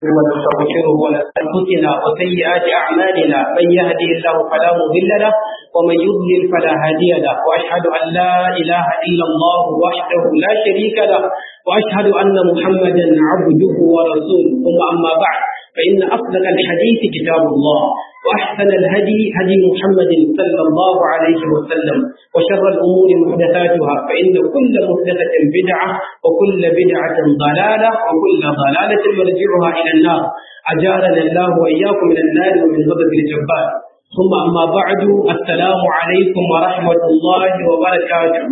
ونستغفره ونستغفرنا وسيئات أعمالنا من يهدي الله فلا مضل له ومن يضلل فلا هادي له وأشهد أن لا إله إلا الله وحده لا شريك له وأشهد أن محمدا عبده ورسوله ثم أما بعد فإن أصدق الحديث كتاب الله وأحسن الهدي هدي محمد صلى الله عليه وسلم وشر الأمور محدثاتها فإن كل محدثة بدعة وكل بدعة ضلالة وكل ضلالة مرجعها إلى النار أجارنا الله وإياكم من النار ومن غضب الجبار ثم أما بعد السلام عليكم ورحمة الله وبركاته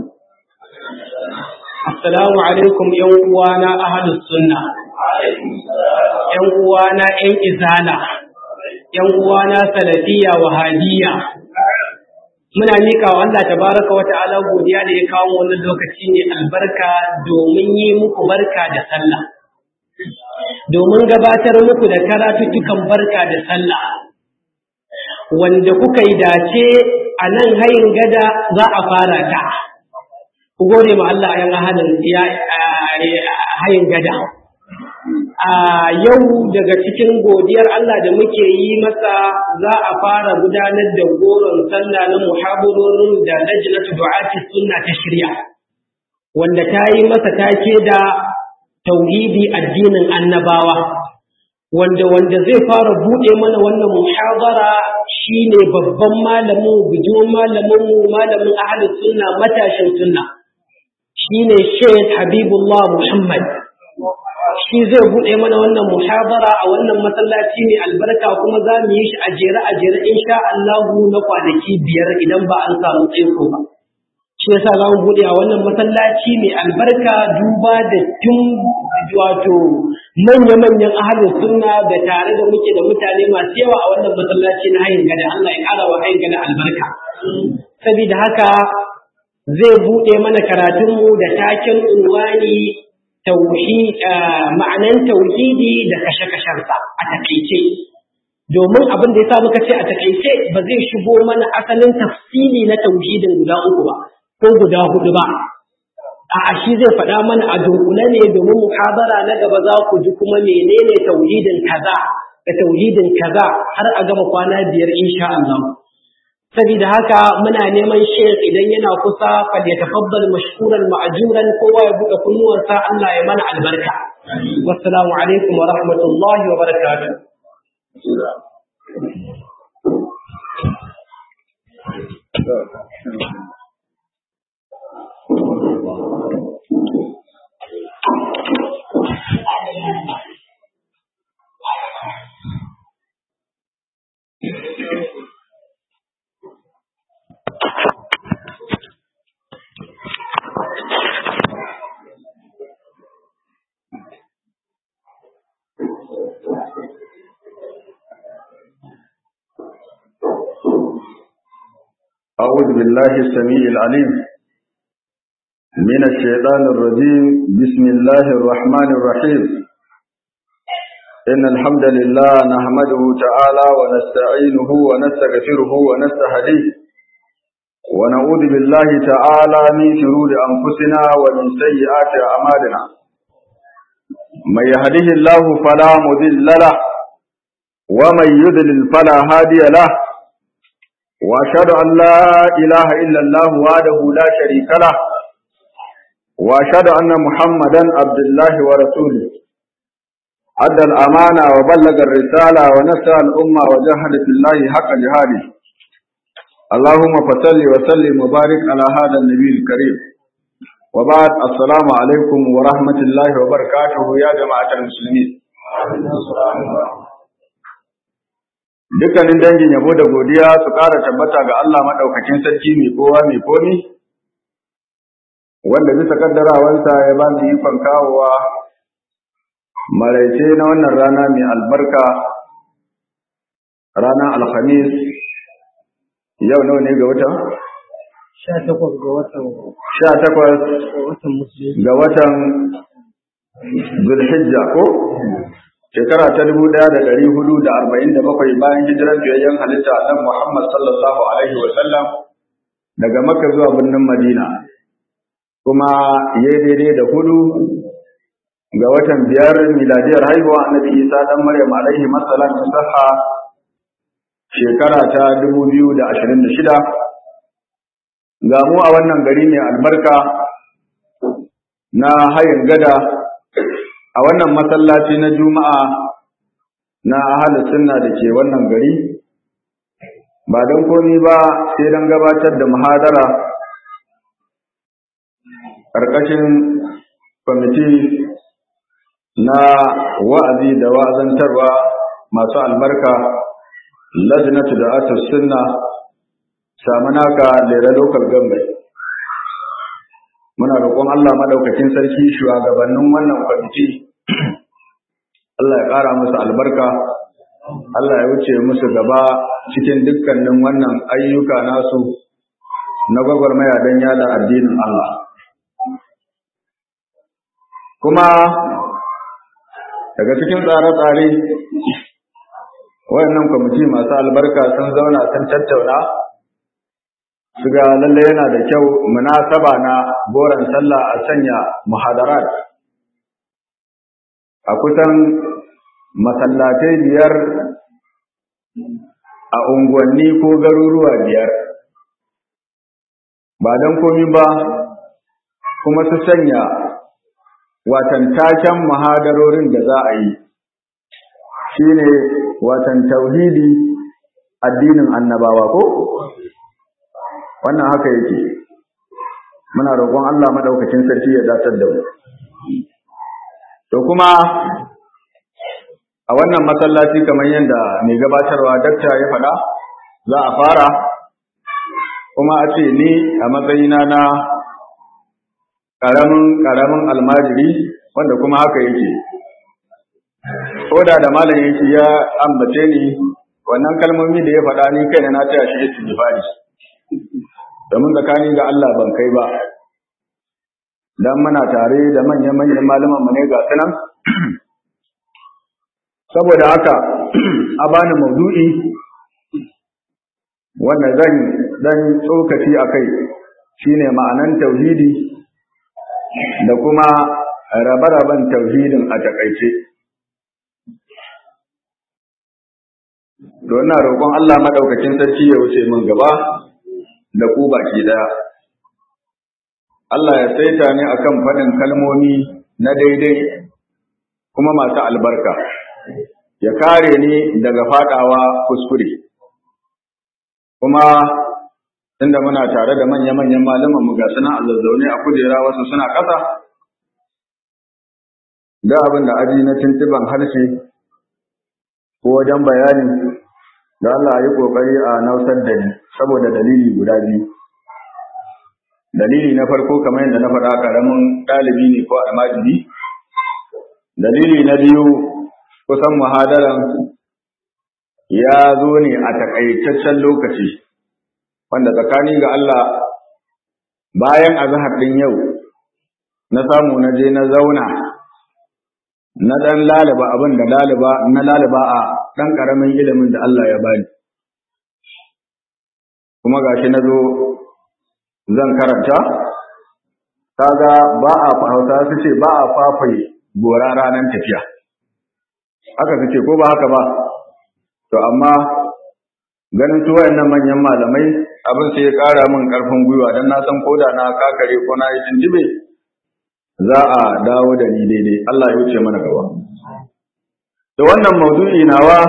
السلام عليكم يوم وانا أهل السنة ‘yan uwana ‘yan izala, ‘yan uwana salafiya wahadiya, muna miƙa wa Allah tabaraka wa ta'ala godiya da ya kawo wannan lokaci ne albarka domin yi muku barka da sallah. Domin gabatar muku da karatuttukan barka da sallah, wanda kuka yi dace a nan hayin gada za a fara ta. Ku gode ma Allah ‘yan hayin gada. a yau daga cikin godiyar Allah da muke yi masa za a fara gudanar da goron sallah na muhabarorin da lajnatu du'ati sunna ta shirya wanda ta yi masa take da tauhidi addinin annabawa wanda wanda zai fara bude mana wannan muhabara shine babban malamin bijimin malamin mu malamin ahlus sunna matashin sunna shine Sheikh Habibullah Muhammad shi zai buɗe mana wannan muhabara a wannan masallaci mai albarka kuma za mu yi shi a jere a jere insha Allahu na kwanaki biyar idan ba an samu tsaiko ba shi yasa za mu buɗe a wannan masallaci mai albarka duba da tun wato manya-manyan ahalin sunna da tare da muke da mutane masu yawa a wannan masallaci na hayin gada Allah ya ƙara wa hayin gada albarka saboda haka zai buɗe mana karatunmu da taken unwani ma'anan tauhidi da kashe-kashensa a takaice domin abin da ya sa muka ce a takaice ba zai shigo mana asalin tafsili na tauhidin guda uku ba ko guda hudu ba a shi zai faɗa mana a dunkule ne domin muhabara na gaba za ku ji kuma menene tauhidin kaza da tauhidin kaza har a gama kwana biyar insha Allah saboda haka muna neman shekh idan yana kusa fal ya tafaddal mashkuran ma'juran kowa ya buɗe kunnuwansa Allah ya mana albarka wassalamu alaikum wa rahmatullahi wa barakatuh أعوذ بالله السميع العليم من الشيطان الرجيم بسم الله الرحمن الرحيم إن الحمد لله نحمده تعالى ونستعينه ونستغفره ونستهديه ونعوذ بالله تعالى من شرور أنفسنا ومن سيئات أعمالنا من يهده الله فلا مضل له ومن يضلل فلا هادي له وأشهد أن لا إله إلا الله وحده لا شريك له وأشهد أن محمدا عبد الله ورسوله أدى الأمانة وبلغ الرسالة ونسى الأمة وجاهد في الله حق جهاده اللهم فصل وسلم وبارك على هذا النبي الكريم وبعد السلام عليكم ورحمة الله وبركاته يا جماعة المسلمين dukkanin dangin yabo da godiya su ƙara tabbata ga Allah maɗaukakin sarki mai kowa mai komi wanda bisa kaddarawansa ya ba mu ikon kawowa maraice na wannan rana mai albarka ranar alhamis yau nawa ne ga watan? sha takwas ga watan sha takwas ga watan zulhijja ko shekara ta dubu ɗaya da ɗari hudu da arba'in da bakwai bayan hijirar biyayyen halitta a nan Muhammad sallallahu alaihi wa sallam daga Makka zuwa birnin Madina kuma ya daidai da hudu ga watan biyar miladiyar haihuwa annabi isa dan maryam alaihi masalam saha shekara ta 2026 ga mu a wannan gari mai albarka na hayin gada a wannan masallaci na juma'a na ahalus sunna da ke wannan gari ba don komi ba sai don gabatar da muhadara ƙarƙashin kwamiti na wa'azi da wa'azantarwa masu albarka lajnatu da atus sunna samunaka lera local government muna roƙon Allah madaukakin sarki shugabannin wannan kwamiti Allah ya ƙara musu albarka Allah ya wuce musu gaba cikin dukkanin wannan ayyuka nasu na gwagwarmaya don yada addinin Allah kuma daga cikin tsare-tsare wayannan kwamiti masu albarka sun zauna sun tattauna su ga lalle yana da kyau munasaba na goron sallah a sanya muhadarat a kusan masallatai biyar a unguwanni ko garuruwa biyar ba don komi ba kuma su sanya watan taken muhadarorin da za a yi shine watan tauhidi addinin annabawa ko wannan haka yake muna roƙon Allah madaukakin sarki ya datar da mu to kuma a wannan masallaci kamar yadda mai gabatarwa dakta ya faɗa za a fara kuma a ce ni a matsayina na ƙaramin ƙaramin almajiri wanda kuma haka yake koda da malam yake ya ambace ni wannan kalmomi da ya faɗa ni kaina na taya shi istighfari domin tsakani ga Allah ban kai ba dan muna tare da manyan manyan malaman mu ne ga sunan saboda haka a bani maudu'i wanda zan dan tsokaci akai shine ma'anan tauhidi da kuma rabe-raben tauhidin a takaice don na roƙon Allah madaukakin sarki ya wuce min gaba da ku baki daya Allah ya saita ni akan faɗin kalmomi na daidai kuma masu albarka ya kare ni daga fadawa kuskure kuma inda muna tare da manya-manyan malaman mu ga suna a zazzaune a kujera wasu suna ƙasa da abin da aji na tuntuban harshe ko wajen bayani da Allah ya yi ƙoƙari a nausar da ni saboda dalili guda biyu dalili na farko kamar yadda na faɗa ƙaramin ɗalibi ne ko almajiri dalili na biyu kusan muhadaran ya zo ne a takaitaccen lokaci wanda tsakani ga Allah bayan azhar din yau na samu na je na zauna na dan laliba abin da laliba na laliba a dan karamin ilimin da Allah ya bani kuma gashi na zo zan karanta kaga ba a hausa su ce ba a fafai gora ranar tafiya haka su ce ko ba haka ba to amma ganin su wayannan manyan malamai abin sai ya ƙara min ƙarfin gwiwa don na san koda na kakare ko na yi tunjibe za a dawo da ni daidai Allah ya wuce mana gaba da wannan maudu'i nawa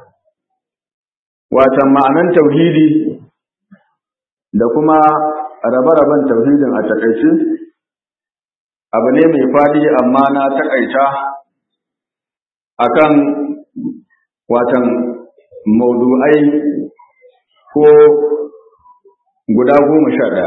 watan ma'anan tauhidi da kuma rabe-raben tauhidin a takaice abu ne mai faɗi amma na takaita akan watan maudu'ai ko guda goma sha ɗaya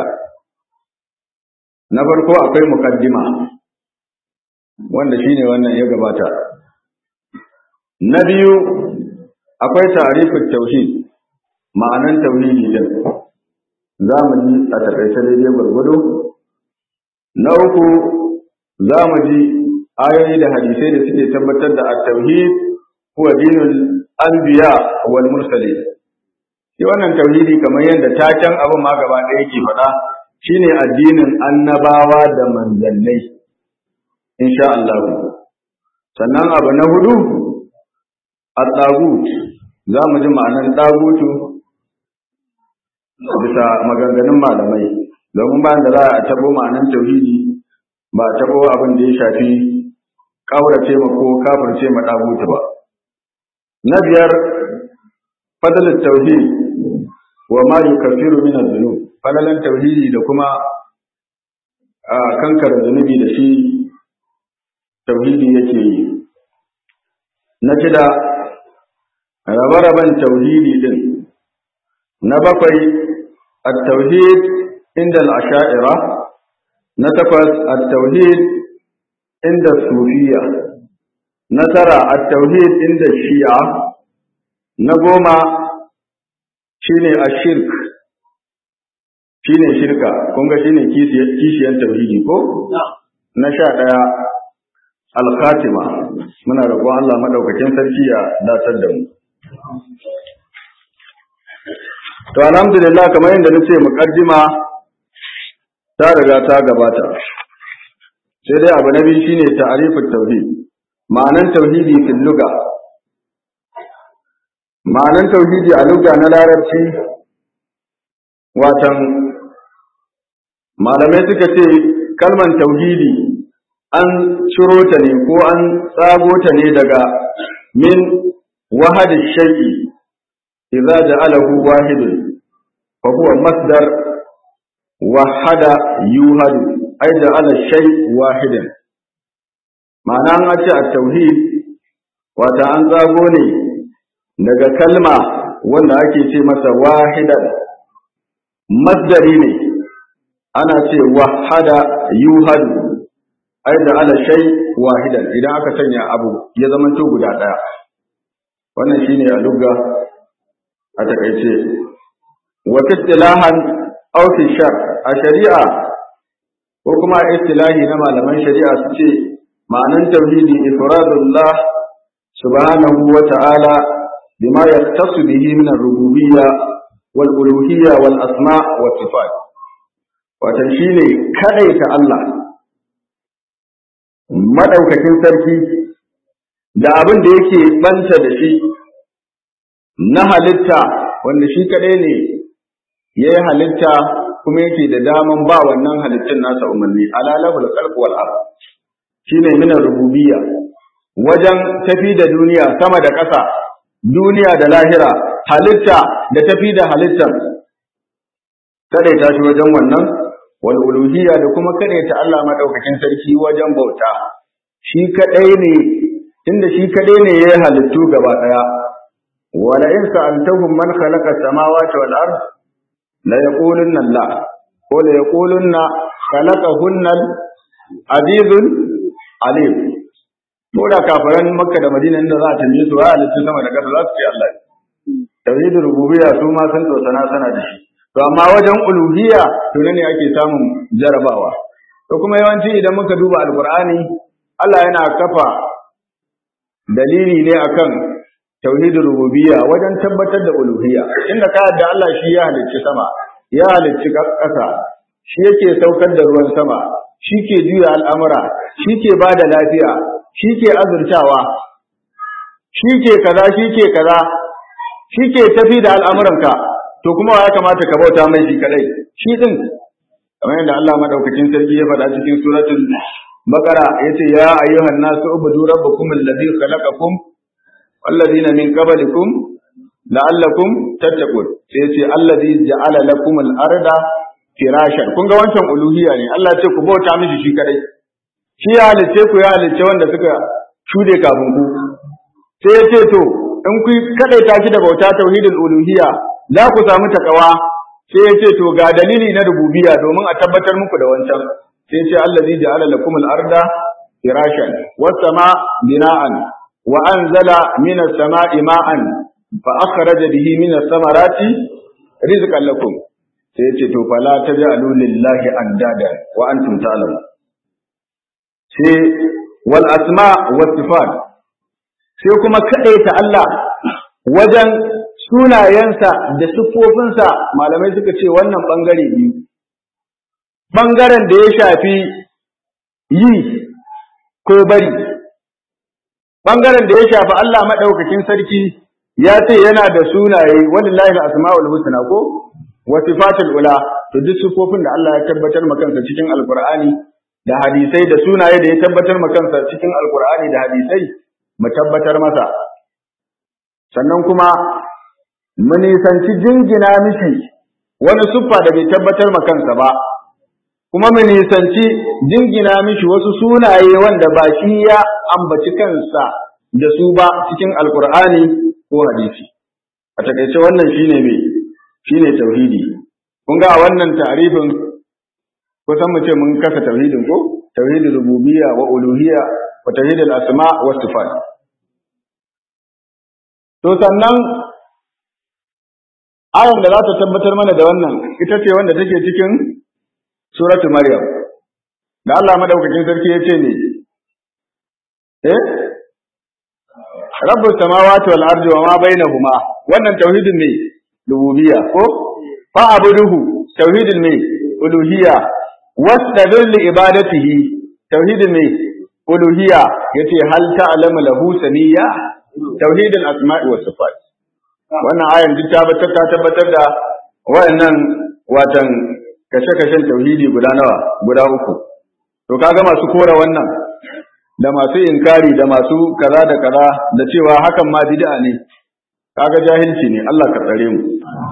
na farko akwai mukaddima wanda shine wannan ya gabata na biyu akwai tarifin tauhid ma'anan tauhidi din za mu ji a taƙaice daidai gwargwado na uku za mu ji ayoyi da hadisai da suke tabbatar da at-tauhid huwa dinul anbiya wal mursalin shi wannan tauhidi kamar yadda taken abin ma gaba ɗaya yake faɗa shine addinin annabawa da manzannai insha Allah sannan abu na hudu a tsagut za mu ji ma'anar tsagutu bisa maganganun malamai domin bayan da za a tabo ma'anar tauhidi ba a tabo abin da ya shafi ƙaurace ma ko kafirce ma tsagutu ba na biyar fadalar tauhid wa ma yukaffiru min adh-dhunub fadalan tauhidi da kuma a kankara zunubi da shi tauhidi yake yi na shida rabe-raben tauhidi din na bakwai at-tauhid inda al-asha'ira na takwas at-tauhid inda sufiya na tara at-tauhid inda shi'a na goma shine ashirk shine shirka kun ga shine kishiyan tauhidi ko na sha ɗaya al-khatima muna roƙon Allah madaukakin sarki ya datar da mu to alhamdulillah kamar yadda nace muqaddima ta riga ta gabata sai dai abu na biyu shine ta'rifut tauhid ma'anan tauhidi fil lugha ma'anan tauhidi a lugha na larabci watan malamai suka ce kalman tauhidi an ciro ta ne ko an tsago ta ne daga min wahadi shay'i idza ja'alahu wahidun fa huwa masdar wahada yuhadu ay ja'ala shay wahidan ma'ana an ce at-tauhid wata an tsago ne daga kalma wanda ake ce masa wahidan masdari ne ana ce wahada yuhadu ai da ala shay wahidan idan aka sanya abu ya zama to guda daya wannan shine a lugga a takaice wa istilahan aw fi shar a shari'a ko kuma istilahi na malaman shari'a su ce ma'anan tauhidi ifradullah subhanahu wa ta'ala bima yattasu bihi min ar-rububiyya wal uluhiyya wal asma' wa sifat watan shine kadaita Allah madaukakin sarki da abin da yake banta da shi na halitta wanda shi kadai ne ya yi halitta kuma yake da daman ba wannan halittun nasa umarni alalahul khalq wal ard shine min rububiyya wajen tafi da duniya sama da ƙasa duniya da lahira halitta da tafi da halittar kadaita shi wajen wannan wal uluhiyya da kuma kadaita Allah madaukakin sarki wajen bauta shi kadai ne inda shi kadai ne yayi halittu gaba daya wala in sa'altahum man khalaqa samawati wal ard la yaqulunna Allah ko la yaqulunna khalaqahunna azizun alim ko da kafiran makka da madina inda za a tambaye su wa halittu sama da kasa za su ce Allah tauhidul rububiyya su ma san sana sana da shi to amma wajen uluhiyya to ne ake samun jarabawa to kuma yawanci idan muka duba alqur'ani Allah yana kafa dalili ne akan tauhidul rububiyya wajen tabbatar da uluhiyya inda ka yadda Allah shi ya halicci sama ya halicci ƙasa shi yake saukar da ruwan sama shi ke juya al'amura shi ke ba da lafiya shi ke azurtawa shi ke kaza shi ke kaza shi ke tafi da al'amuranka to kuma ya kamata ka bauta mai shi kadai shi din kamar yadda Allah madaukakin sarki ya faɗa cikin suratul baqara yace ya ayyuhan nasu ubudu rabbakum alladhi khalaqakum walladhina min qablikum la'allakum tattaqun sai yace alladhi ja'ala lakum al-arda firashan kun ga wancan uluhiyya ne Allah ya ce ku bauta mishi shi kadai shi ya halice ku ya halice wanda suka shude kafin ku sai ya ce to in ku kadaita shi da bauta tauhidul uluhiyya za ku samu takawa sai ya ce to ga dalili na rububiyya domin a tabbatar muku da wancan sai ce allazi ja'ala lakum al-arda firashan was sama bina'an wa anzala minas sama'i ma'an fa akhraja bihi minas samarati rizqan lakum sai ce to fala taj'alu lillahi andada wa antum ta'lamun sai wal asma was sifat sai kuma kadaita Allah wajen sunayensa da siffofinsa malamai suka ce wannan bangare biyu bangaren da ya shafi yi ko bari bangaren da ya shafi Allah madaukakin sarki ya ce yana da sunaye walillahi al-asmaul husna ko wa sifatul ula to duk sifofin da Allah ya tabbatar makansa cikin alqur'ani da hadisai da sunaye da ya tabbatar makansa cikin alqur'ani da hadisai mu tabbatar masa sannan kuma mu nisanci jingina mishi wani siffa da bai tabbatar makansa ba kuma mu nisanci jingina mishi wasu sunaye wanda ba shi ya ambaci kansa da su ba cikin alqur'ani ko hadisi a takaice wannan shine me shine tauhidi kun ga wannan ta'rifin kusan mu ce mun kasa tauhidin ko tauhidul rububiyya wa uluhiyya wa tauhidul asma wa sifat to sannan ayan da za ta tabbatar mana da wannan ita ce wanda take cikin suratu maryam da Allah madaukakin sarki ya ce ne eh rabbus samawati wal ardi wa ma bainahuma wannan tauhidin ne rububiyya ko fa abuduhu tauhidin ne uluhiyya wastabir li ibadatihi tauhidin ne uluhiyya yace hal ta'lamu lahu samiyya tauhidin asma'i was sifat wannan ayan duk ta tabbatar da wayannan watan kashe-kashen tauhidi guda nawa guda uku to kaga masu kora wannan da masu inkari da masu kaza da kaza da cewa hakan ma bid'a ne kaga jahilci ne Allah ka tsare mu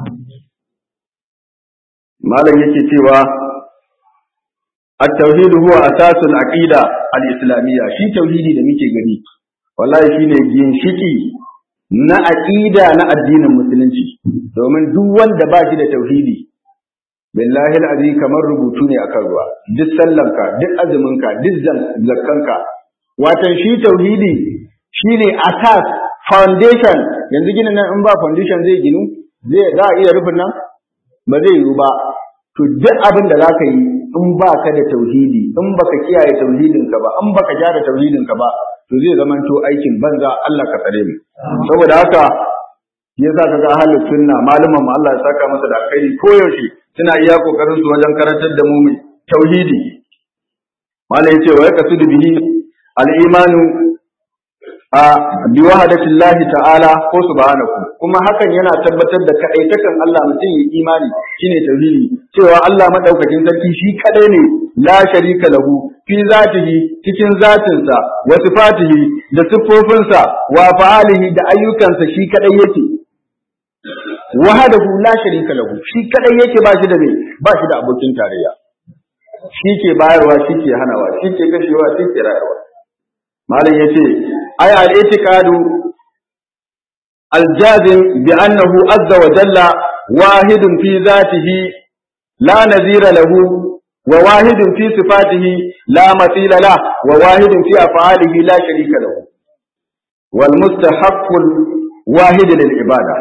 malam yake cewa at-tauhid huwa asasul aqida al-islamiyya shi tauhidi da muke gani wallahi shine ginshiki na aqida na addinin musulunci domin duk wanda ba shi da tauhidi billahi al kamar rubutu ne akan ruwa duk sallanka duk azuminka duk zakkanka watan shi tauhidi shine asas foundation yanzu ginin nan in ba foundation zai ginu zai za a iya rufin nan ba zai yiwu ba to duk abin da zaka yi in ba ka da tauhidi in baka kiyaye tauhidinka ba in baka gyara tauhidinka ba to zai zama to aikin banza Allah ka tsare mu saboda haka yasa kaga ahlus sunna malaman mu Allah ya saka masa da alkhairi koyaushe suna iya kokarin su wajen karantar da mu mai tauhidi malai yace wa yaqsidu bihi al-imanu a bi wahadati Allah ta'ala ko subhanahu kuma hakan yana tabbatar da kadaitakan Allah mutum ya imani shine tauhidi cewa Allah madaukakin sarki shi kadai ne la sharika lahu fi zatihi cikin zatinsa wa sifatihi da siffofinsa wa fa'alihi da ayyukansa shi kadai yake wahadahu la sharika lahu shi kadai yake ba shi da me ba shi da abokin tarayya shi ke bayarwa shi ke hanawa shi ke kashewa shi ke rayarwa malam yace ay al-i'tiqadu al-jazim bi annahu azza wa jalla wahidun fi zatihi la nazira lahu wa wahidun fi sifatihi la mathila la wa wahidun fi af'alihi la sharika lahu wal mustahaqqul wahid lil ibada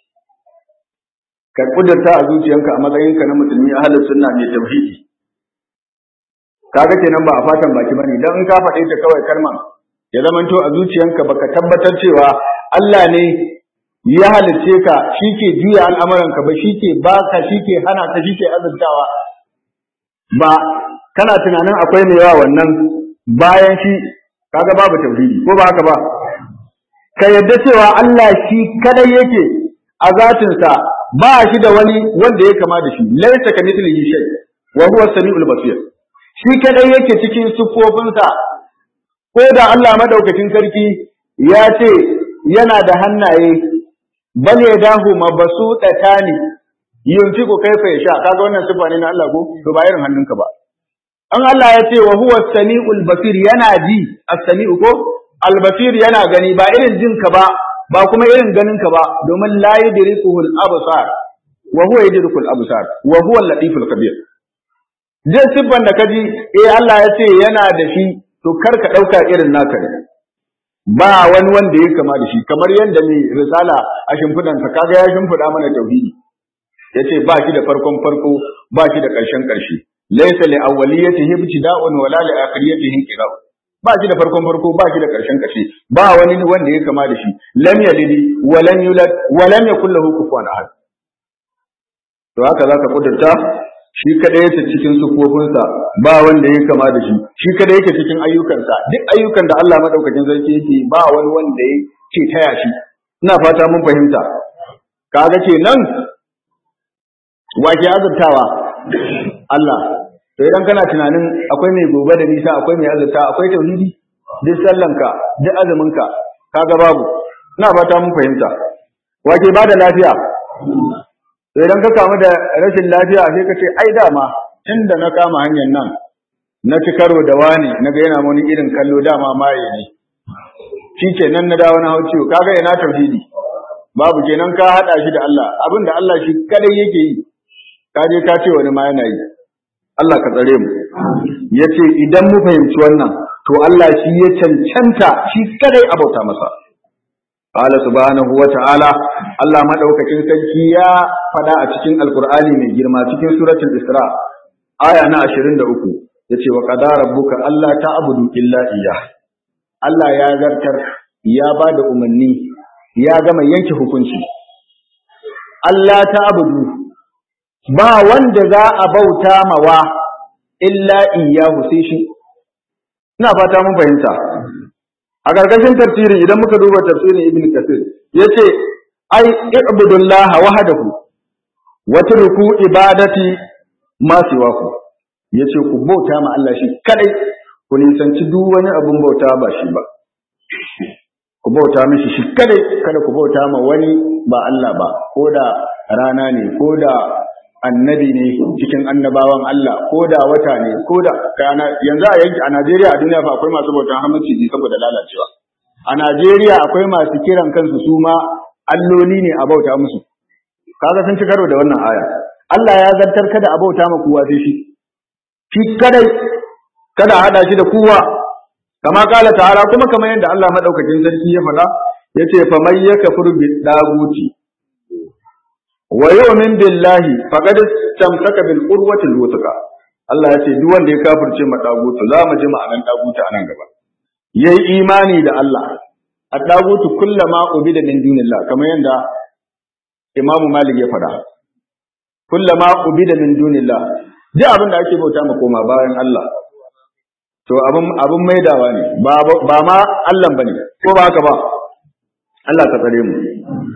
ka kudurta a zuciyanka a matsayinka na musulmi ahlus sunna mai tauhidi kaga kenan ba a fatan baki bane dan in ka faɗe ta kawai kalman ya zamanto a zuciyanka baka tabbatar cewa Allah ne ya halicce ka shi ke juya al'amuranka ba shi ke baka shi ke hana ka shi ke azurtawa ba kana tunanin akwai mai yawa wannan bayan shi kaga babu tauhidi ko ba haka ba ka yadda cewa Allah shi kadai yake a zatinsa ba shi da wani wanda ya kama da shi laisa ka mithlihi shay wa huwa samiul basir shi kadai yake cikin siffofinsa ko da Allah madaukakin sarki ya ce yana da hannaye bal yadahu mabsutatani yunfiqu kaifa yasha kaga wannan sifa ne na Allah ko to ba irin hannunka ba an Allah ya ce wa huwa samiul basir yana ji as-sami'u ko al-basir yana gani ba irin jinka ba ba kuma irin ganinka ba domin la yudrikuhu al-absar wa huwa yudriku al-absar wa huwa al-latif al-khabir duk siffan da kaji eh Allah ya ce yana da shi to kar ka dauka irin naka ne ba wani wanda ya kama da shi kamar yadda mai risala a shimfidansa kaga ya shimfida mana tauhidi yace ba shi da farkon farko ba shi da ƙarshen ƙarshe laysa li awwaliyatihi ibtida'un wala li akhiriyatihi inqira ba shi da farkon farko ba shi da ƙarshen ƙarshe ba wani wanda ya kama da shi lam yalid wa lam yulad wa lam yakul lahu kufuwan ahad to haka zaka kudurta shi kada yake cikin sufofinsa ba wanda ya kama da shi shi kada yake cikin ayyukansa duk ayyukan da Allah madaukakin sarki yake ba wani wanda ya ce taya shi ina fata mun fahimta kaga kenan wa ke azurtawa Allah to idan kana tunanin akwai mai gobe da nisa akwai mai azurta akwai tauhidi duk sallanka duk azuminka kaga babu ina fata mun fahimta wa ke bada lafiya to idan ka kamu da rashin lafiya sai ka ce ai dama tunda na kama hanyar nan na ci karo da wani na ga yana wani irin kallo dama maye ne shi ke nan na dawo na hau ciwo kaga ina tauhidi babu kenan ka hada shi da Allah abin da Allah shi kadai yake yi ka je ka ce wani ma yana yi Allah ka tsare mu yace idan mu fahimci wannan to Allah shi ya cancanta shi kadai abauta masa Qala subhanahu wa ta'ala Allah madaukakin sarki ya fada a cikin Alkur'ani mai girma cikin suratul Isra aya na 23 yace wa qadara rabbuka alla ta'budu illa iyyah Allah ya zartar ya bada umarni ya gama yanke hukunci Allah ta'budu ba wanda za a bauta mawa illa iyyahu sai shi ina fata mun fahimta a ƙarƙashin tafsiri idan muka duba tafsirin ibn kasir yace ai ibudullah wahdahu wa turku ibadati ma siwaku yace ku bauta ma Allah shi kadai ku nisanci duk wani abun bauta ba shi ba ku bauta mishi shi kadai kada ku bauta ma wani ba Allah ba ko da rana ne ko da annabi ne cikin annabawan Allah ko da wata ne ko da kana yanzu a yanki a Najeriya a duniya fa akwai masu bautan hamaciji saboda lalacewa a Najeriya akwai masu kiran kansu su ma alloli ne a bauta musu kaga sun ci karo da wannan aya Allah ya zartar kada a bauta ma kowa sai shi shi kadai kada hada shi da kowa kama kala ta'ala kuma kamar yadda Allah madaukakin sarki ya faɗa yace fa may yakfur bi daguti wa yu'min billahi faqad istamsaka bil urwati al Allah ya ce duk wanda ya kafirce ma dagutu za mu ji ma'anan dagutu a nan gaba yayi imani da Allah ad-dagutu kullama ubida min dunillah kamar yadda Imam Malik ya faɗa kullama ubida min dunillah duk abin da ake bauta ma koma bayan Allah to abin abin maidawa ne ba ba ma Allah bane ko ba haka ba Allah ka tsare mu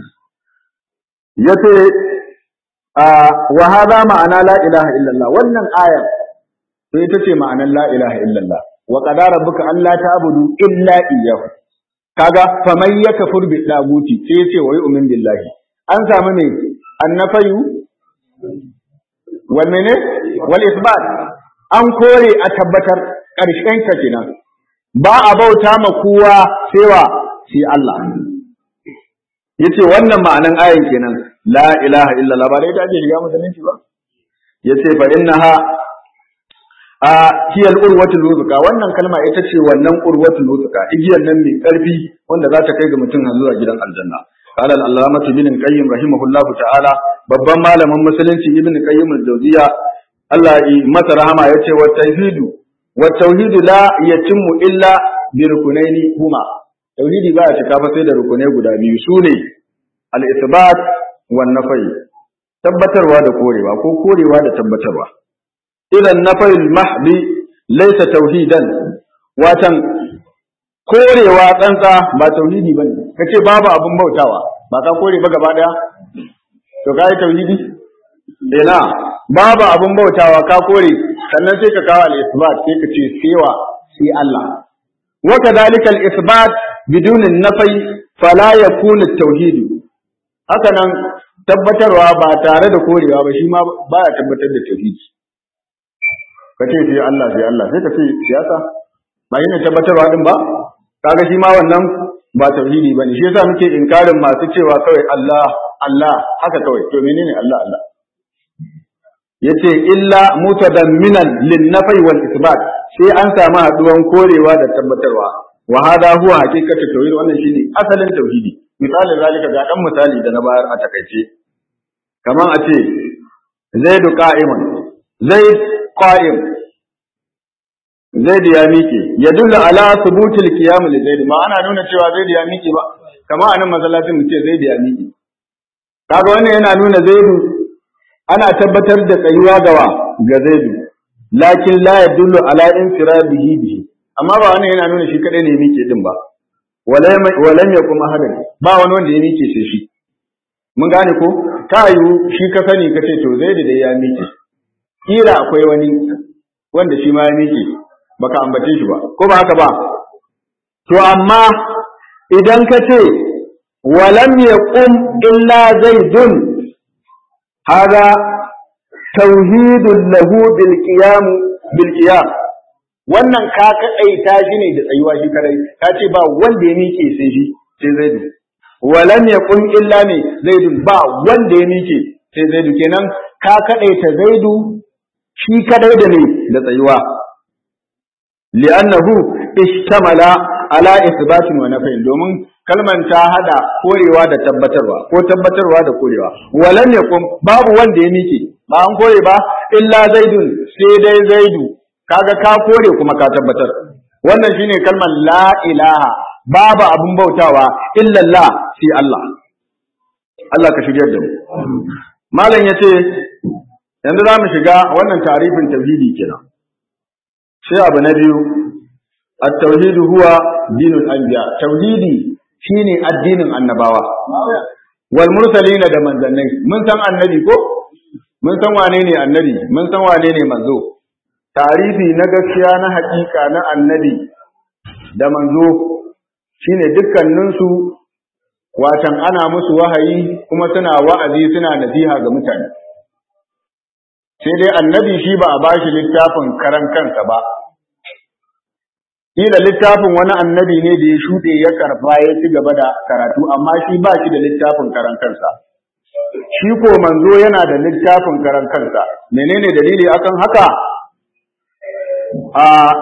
yace wa hada ma'ana la ilaha illallah wannan ayar to ita ce ma'anar la ilaha illallah wa qadara rabbuka alla ta'budu illa iyyahu kaga faman yakfur bi daguti sai yace wa yu'min billahi an samu ne annafayu wal mene wal isbat an kore a tabbatar karshen ka kenan ba a bauta ma kowa sai wa sai Allah yace wannan ma'anan ayan kenan la ilaha illallah ba dai ta ce shiga musulunci ba yace fa innaha a hiyal urwatul wuthqa wannan kalma ita ce wannan urwatul wuthqa igiyar nan mai karfi wanda za ta kai ga mutum har zuwa gidan aljanna قال العلامة ابن القيم رحمه الله تعالى babban malamin musulunci ibn qayyim al-jawziya Allah yi masa rahama yace wa tauhidu wa tauhidu la yatimmu illa bi rukunaini huma tauhidi ba ya cika fa sai da rukunai guda biyu sune al-isbat wan nafai tabbatarwa da korewa ko korewa da tabbatarwa idan nafai mahdi laysa tauhidan watan korewa tsantsa ba tauhidi bane kace babu abun bautawa ba ka kore ba gaba daya to kai tauhidi ina babu abun bautawa ka kore sannan sai ka kawo al-isbat sai ka ce sewa sai Allah wa kadhalika al-isbat bidun an-nafai fala yakunu at-tauhid haka nan tabbatarwa ba tare da korewa ba shi ma baya tabbatar da tauhidi kace sai Allah sai Allah sai ka ce siyasa ba yana tabbatarwa din ba kaga shi ma wannan ba tauhidi bane shi yasa muke inkarin masu cewa kawai Allah Allah haka kawai to menene Allah Allah yace illa mutadamminan lin nafai wal isbat sai an samu haduwan korewa da tabbatarwa wa hada huwa haqiqatu tauhid wannan shine asalin tauhidi misali zalika ga dan misali da na bayar a takaice kaman a ce zaidu qa'iman zaid qa'im zaid ya miƙe ya dulla ala subutul qiyam li zaid ma ana nuna cewa zaid ya miƙe ba kamar anan masallacin mu ce zaid ya miƙe kaga wannan yana nuna zaidu ana tabbatar da tsayuwa gawa ga zaidu lakin la yadullu ala infiradihi bihi amma ba wannan yana nuna shi kadai ne ya miƙe din ba walam ya kuma hadin ba wani wanda ya miƙe sai shi mun gane ko ta yiwu shi ka sani ka ce to zaidu da ya miƙe kila akwai wani wanda shi ma ya miƙe baka ambace shi ba ko ba haka ba to amma idan ka ce walam yaqum illa zaidun hada tauhidun lahu bil qiyam bil qiyam wannan ka kadaita shi ne da tsayuwa shi kadai ka ce ba wanda ya miƙe sai shi sai zaidu walam yaqum illa ne zaidun ba wanda ya miƙe sai zaidu kenan ka kadaita zaidu shi kadai da ne da tsayuwa li'annahu ishtamala ala isbatin wa nafyin domin kalman ta hada korewa da tabbatarwa ko tabbatarwa da korewa walam yakum babu wanda ya mike ba an kore ba illa zaidun sai dai zaidu kaga ka kore kuma ka tabbatar wannan shine kalmar la ilaha babu abun bautawa illa Allah sai Allah Allah ka shigar da mu malam yace yanzu za mu shiga wannan tarifin tauhidi kenan sai abu na biyu at-tauhid huwa dinul anbiya tauhidi shine addinin annabawa wal mursalina da manzannai mun san annabi ko mun san wane ne annabi mun san wane ne manzo tarihi na gaskiya na hakika na annabi da manzo shine dukkaninsu watan ana musu wahayi kuma suna wa'azi suna nasiha ga mutane sai dai annabi shi ba a bashi littafin karan kansa ba kila littafin wani annabi ne da ya shuɗe ya karba ya ci gaba da karatu amma shi ba shi da littafin karan kansa shi ko manzo yana da littafin karan kansa menene dalili akan haka a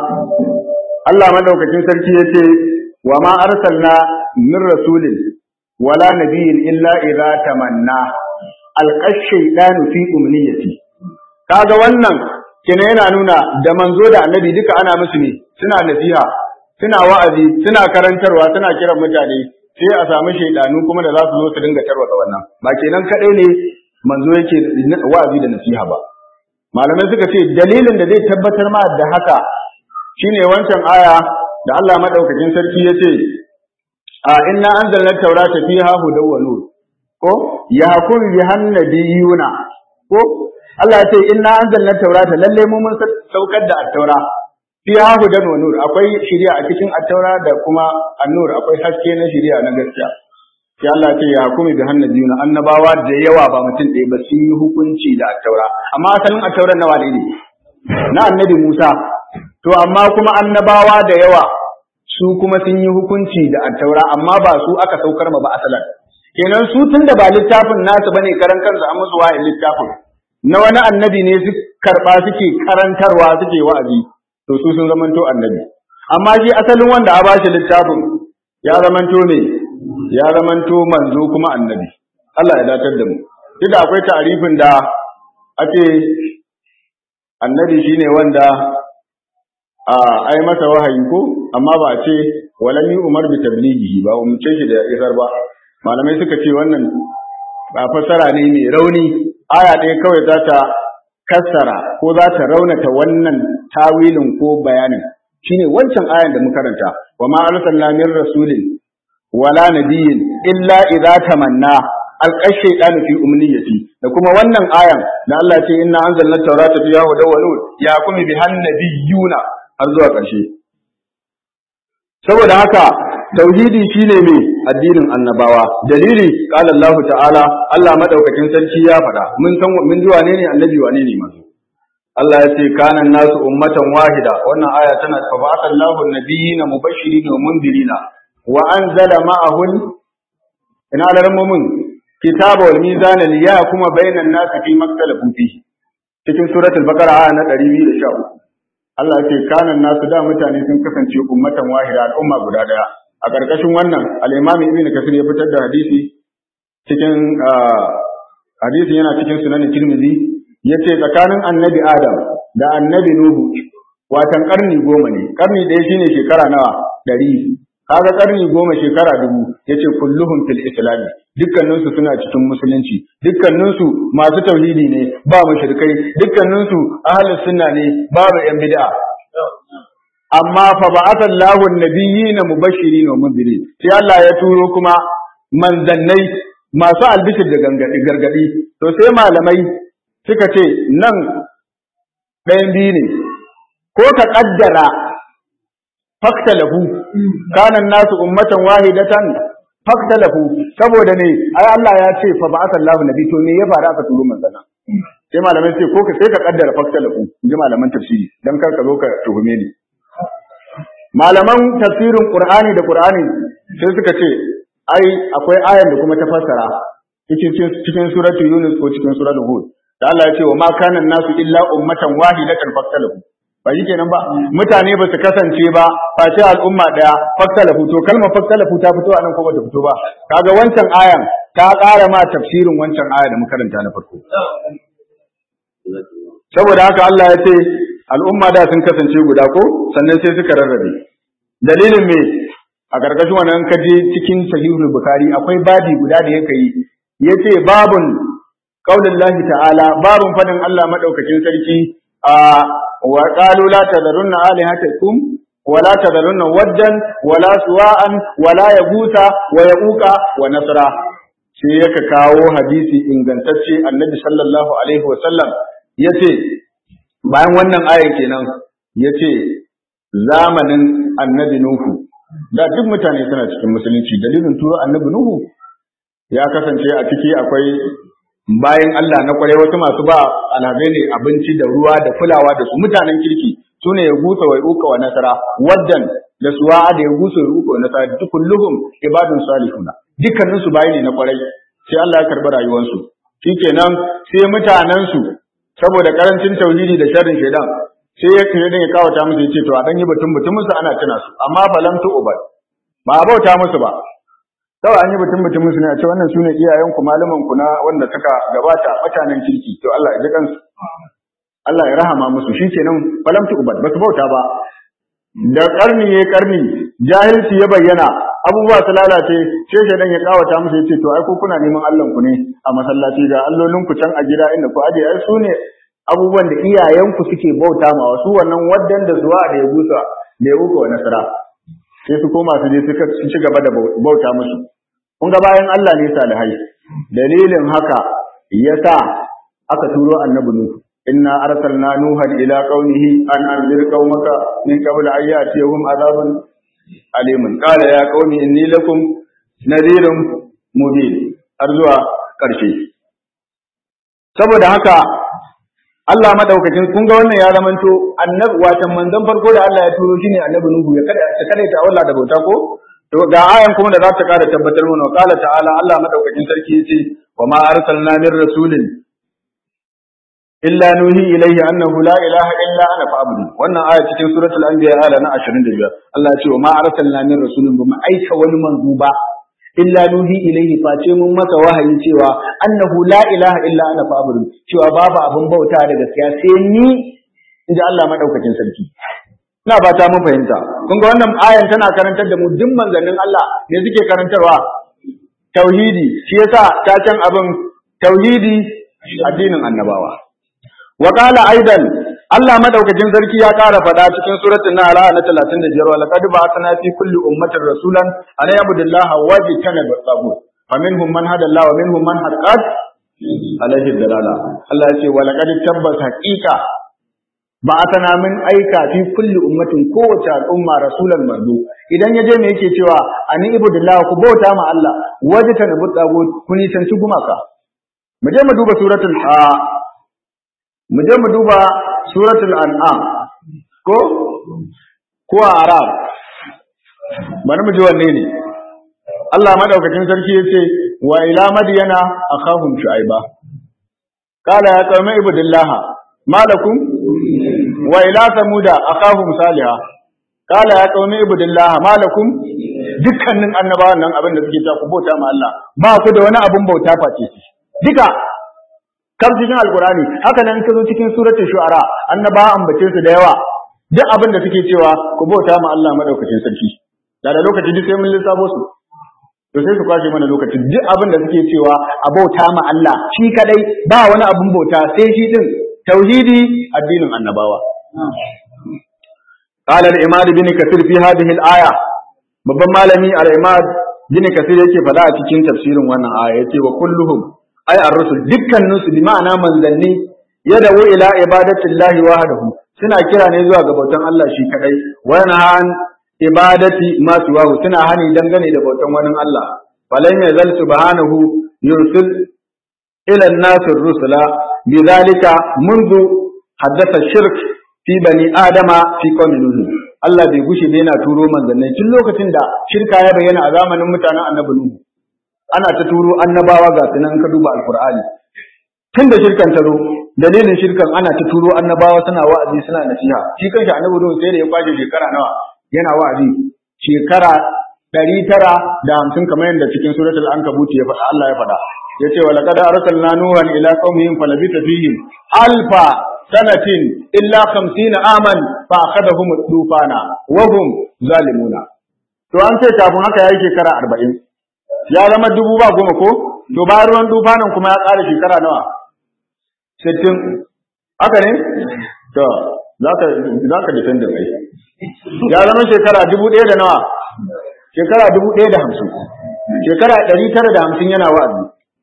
Allah madaukakin sarki ya ce wa ma arsalna min rasulin wala nabiyyin illa idza tamanna alqash shaytanu fi umniyati kaga wannan kina yana nuna da manzo da annabi duka ana musu ne suna nasiha suna wa'azi suna karantarwa suna kiran mutane sai a samu shaidanu kuma da za su zo su dinga tarwata wannan ba kenan kadai ne manzo yake wa'azi da nasiha ba malamai suka ce dalilin da zai tabbatar ma da haka shine wancan aya da Allah madaukakin sarki ya ce a inna anzalna taurata fiha hudaw wa nur ko yahkum bihan nabiyuna ko Allah ya ce inna anzalna taurata lalle mu mun saukar da at-taura fiha hudan wa nur akwai shari'a a cikin at-taura da kuma an-nur akwai haske na shari'a na gaskiya sai Allah ya ce ya hukumi bi hannabiyuna annabawa da yawa ba mutum ɗaya ba sun yi hukunci da at-taura amma asalin at-tauran nawa ne na annabi Musa to amma kuma annabawa da yawa su kuma sun yi hukunci da at-taura amma ba su aka saukar ma ba asalan kenan su tunda ba littafin nasu bane karan kansu an musu wayin littafin na wani annabi ne su karɓa suke karantarwa suke wa'azi to su sun zamanto annabi amma shi asalin wanda a bashi littafin ya zamanto ne ya zamanto manzo kuma annabi Allah ya datar da mu duk da akwai ta'arifin da ake annabi shine wanda a ai masa wahayi ko amma ba a ce walam umar bi tablighihi ba umce shi da isar ba malamai suka ce wannan ba fassara ne mai rauni aya ɗaya kawai za ta kassara ko za ta raunata wannan tawilin ko bayanin shine wancan ayan da muka karanta wa ma arsalna min rasulin wala nabiyyin illa idza tamanna alqa shaytanu fi umniyati da kuma wannan ayan da Allah ce inna anzalna tawrata fiha hudaw wa nur ya kuma bi hannabiyuna har zuwa ƙarshe saboda haka tauhidi shine mai addinin annabawa dalili qala Allah ta'ala Allah madaukakin sarki ya faɗa mun san mun ji wane ne annabi wane ne manzo Allah ya ce kana nasu ummatan wahida wannan aya tana fa ba'atha Allahu an-nabiyina mubashirin wa mundirina wa anzala ma'ahum ina alarmumin kitaba wal mizana liyahkuma bainan nas fi maktalafu fi cikin suratul baqara aya na 213 Allah ya ce kana nasu da mutane sun kasance ummatan wahida al'umma guda daya a ƙarƙashin wannan al'imami ibn kasir ya fitar da hadisi cikin hadisi yana cikin sunanin tirmidhi ya ce tsakanin annabi adam da annabi nuhu watan ƙarni goma ne ƙarni ɗaya shine shekara nawa ɗari kaga ƙarni goma shekara dubu yace kulluhum fil islam dukkanin su suna cikin musulunci dukkanin su masu tauhidi ne ba mushrikai dukkanin su ahlus sunna ne babu yan bid'a amma fa ba'atha Allahu an-nabiyina mubashirin wa mundirin sai Allah ya turo kuma manzannai masu albishir da gargadi to sai malamai suka ce nan ɗayan biyu ne ko ka ƙaddara faktalahu kana nasu ummatan wahidatan faktalahu saboda ne ai Allah ya ce fa ba'atha Allahu nabi to ne ya fara aka turo manzana sai malamai ce ko ka sai ka kaddara faktalahu in ji malaman tafsiri dan kar ka zo ka tuhume ni malaman tafsirin Qur'ani da Qur'ani sai suka ce ai akwai ayan da kuma ta fassara cikin cikin suratul Yunus ko cikin suratul Hud da Allah ya ce wa ma kana nasu illa ummatan wahidatan faktalahu ba shi kenan ba mutane ba su kasance ba face al'umma daya faktalafu to kalmar faktalafu ta fito a nan ko bata fito ba kaga wancan ayan ta ƙara ma tafsirin wancan aya da makaranta na farko saboda haka Allah ya ce al'umma da sun kasance guda ko sannan sai suka rarrabe dalilin me a karkashin wannan kaje cikin sahihul bukhari akwai babi guda da yake yi yace babun qaulullahi ta'ala babun fadin Allah madaukakin sarki a وقالوا لا تذرن آلهتكم ولا تذرن ودا ولا سواء ولا يغوث ويعوق ونسرا sai yaka kawo hadisi ingantacce annabi sallallahu alaihi wasallam ya ce bayan wannan ayan kenan ya ce zamanin annabi nuhu da duk mutane suna cikin musulunci dalilin turo annabi nuhu ya kasance a ciki akwai bayan Allah na kwarai wasu masu ba alhazai ne abinci da ruwa da kulawa da su mutanen kirki su ne ya gusa wa uka wa nasara waddan da suwa da ya gusa wa uka wa nasara duk kulluhum ibadun salihuna dukkanin su bayi ne na kwarai sai Allah ya karbi rayuwarsu shikenan sai mutanen su saboda karancin tauhidi da sharrin shaidan sai ya kire ya kawata musu yace to a dan yi batun batun musu ana tuna su amma falam tu ubad ba a bauta musu ba kawai an yi batun batun musu ne a ce wannan sune iyayen ku malaman ku na wanda suka gabata mutanen kirki to Allah ya ji kansu Allah ya rahama musu shikenan falam tu ubad ba su bauta ba da karni ya karni jahilci ya bayyana abubuwa su lalace sai shaidan ya kawata musu yace to ai ko kuna neman Allah ku ne a masallaci ga allolin ku can a gida inda ku aje ai sune abubuwan da iyayen ku suke bauta ma wasu wannan waddan da zuwa da ya gusa da ya uku wa nasara sai su koma su je suka ci gaba da bauta musu kun ga bayan Allah ne salihai dalilin haka yasa aka turo annabi nuhu inna arsalna nuhan ila qaumihi an anzir qaumaka min qabl an ya'tiyahum azabun alimun qala ya qaumi inni lakum nadhirun mubin har zuwa karshe saboda haka Allah madaukakin kun ga wannan ya zamanto annabi watan manzon farko da Allah ya turo shine annabi nuhu ya kada ta kada ta Allah da bauta ko to ga ayan kuma da za ta kara tabbatar mana qala ta'ala Allah madaukakin sarki yace wa ma arsalna min rasulin illa nuhi ilayhi annahu la ilaha illa ana fa'budu wannan aya cikin suratul anbiya aya na 25 Allah ya ce wa ma arsalna min rasulin ba mu aika wani manzo ba illa nuhi ilayhi face mun masa wahayi cewa annahu la ilaha illa ana fa'budu cewa babu abin bauta da gaskiya sai ni inda Allah madaukakin sarki ina fata mun fahimta kun ga wannan ayan tana karantar da mu duk manzannin Allah ne suke karantarwa tauhidi shi yasa ta can abin tauhidi addinin annabawa wa qala aidan Allah madaukakin sarki ya ƙara faɗa cikin suratul nahl na 35 wa laqad ba'athna fi kulli ummatin rasulan an yabudullaha wa yajtanibu at-taghut faminhum man hada Allah wa minhum man haqqat alaihi dalala Allah ya ce wa laqad tabbas haqiqa ba'athna min aika fi kulli ummatin kowace al'umma rasulan manzo idan yaje me yake cewa an ibudullaha ku bauta ma Allah wajtanibu at-taghut ku nisanci gumaka mu je mu duba suratul mu je mu duba suratul an'am ko ko arab bari mu ji wanne ne Allah madaukakin sarki yace wa ila madyana akhahum shu'aiba qala ya qaumi ibudillah malakum wa ila samuda akhahum salihah qala ya qaumi ibudillah malakum dukkanin annabawan nan abin da suke ta ku bauta ma Allah ba ku da wani abun bauta face shi duka kam cikin alkurani haka nan ka zo cikin suratul shu'ara annaba ambace su da yawa duk abin da suke cewa ku bauta ma Allah madaukakin sarki da da lokaci duk sai mun lissafo su to sai su kwashe mana lokaci duk abin da suke cewa a bauta ma Allah shi kadai ba wani abin bauta sai shi din tauhidi addinin annabawa قال الإمام بن كثير في هذه الآية babban malami al-Imad bin Kathir yake faɗa a cikin tafsirin wannan aya yace wa kulluhum ay ar-rusul dukkanin su bi ma'ana manzanni yadawu ila ibadatillahi wahdahu suna kira ne zuwa ga bautan Allah shi kadai wa an ibadati ma siwahu suna hani dangane da bautan wani Allah falan yazal subhanahu yursil ila an-nas ar-rusula bidhalika منذ حدث الشرك fi bani adama fi qawmi nuh Allah bai gushe bai yana turo manzannai tun lokacin da shirka ya bayyana a zamanin mutanen annabi nuh ana ta turo annabawa ga sunan ka duba alqur'ani tun da shirkan ta zo dalilin shirkan ana ta turo annabawa suna wa'azi suna nasiha shi kanshi annabi nuh sai da ya kwashe shekara nawa yana wa'azi shekara ɗari tara da hamsin kamar yadda cikin suratul ankabut ya faɗa Allah ya faɗa yace wa laqad arsalna nuhan ila qaumihim falabita fihim alfa sanatin illa khamsina aman fa akhadahum tufana wa hum zalimuna to an ce kafin haka yayi shekara arba'in ya zama dubu ba goma ko to bayan ruwan tufanin kuma ya ƙara shekara nawa sittin haka ne to zaka zaka defend da kai ya zama shekara dubu ɗaya da nawa shekara dubu ɗaya da hamsin shekara ɗari tara da hamsin yana wa'azi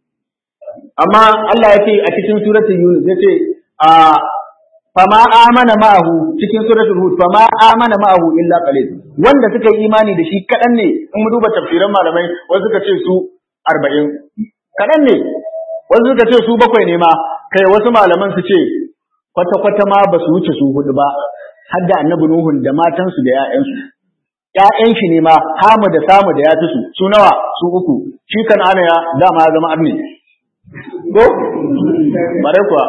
amma Allah ya ce a cikin suratul Yunus ya ce a fama amana ma'ahu cikin suratul Hud fama amana ma'ahu illa qalil wanda suka yi imani da shi kadan ne in mu duba tafsiran malamai wasu suka ce su 40 kadan ne wasu suka ce su bakwai ne ma kai wasu malaman su ce kwata kwata ma ba su wuce su hudu ba har da annabi Nuhun da matansu da 'ya'yansu. ‘ya'yan shi ne ma hamu da samu da ya fi su, su nawa su uku, shi kan ana ya dama ya zama arni. Ko? Bare kuwa.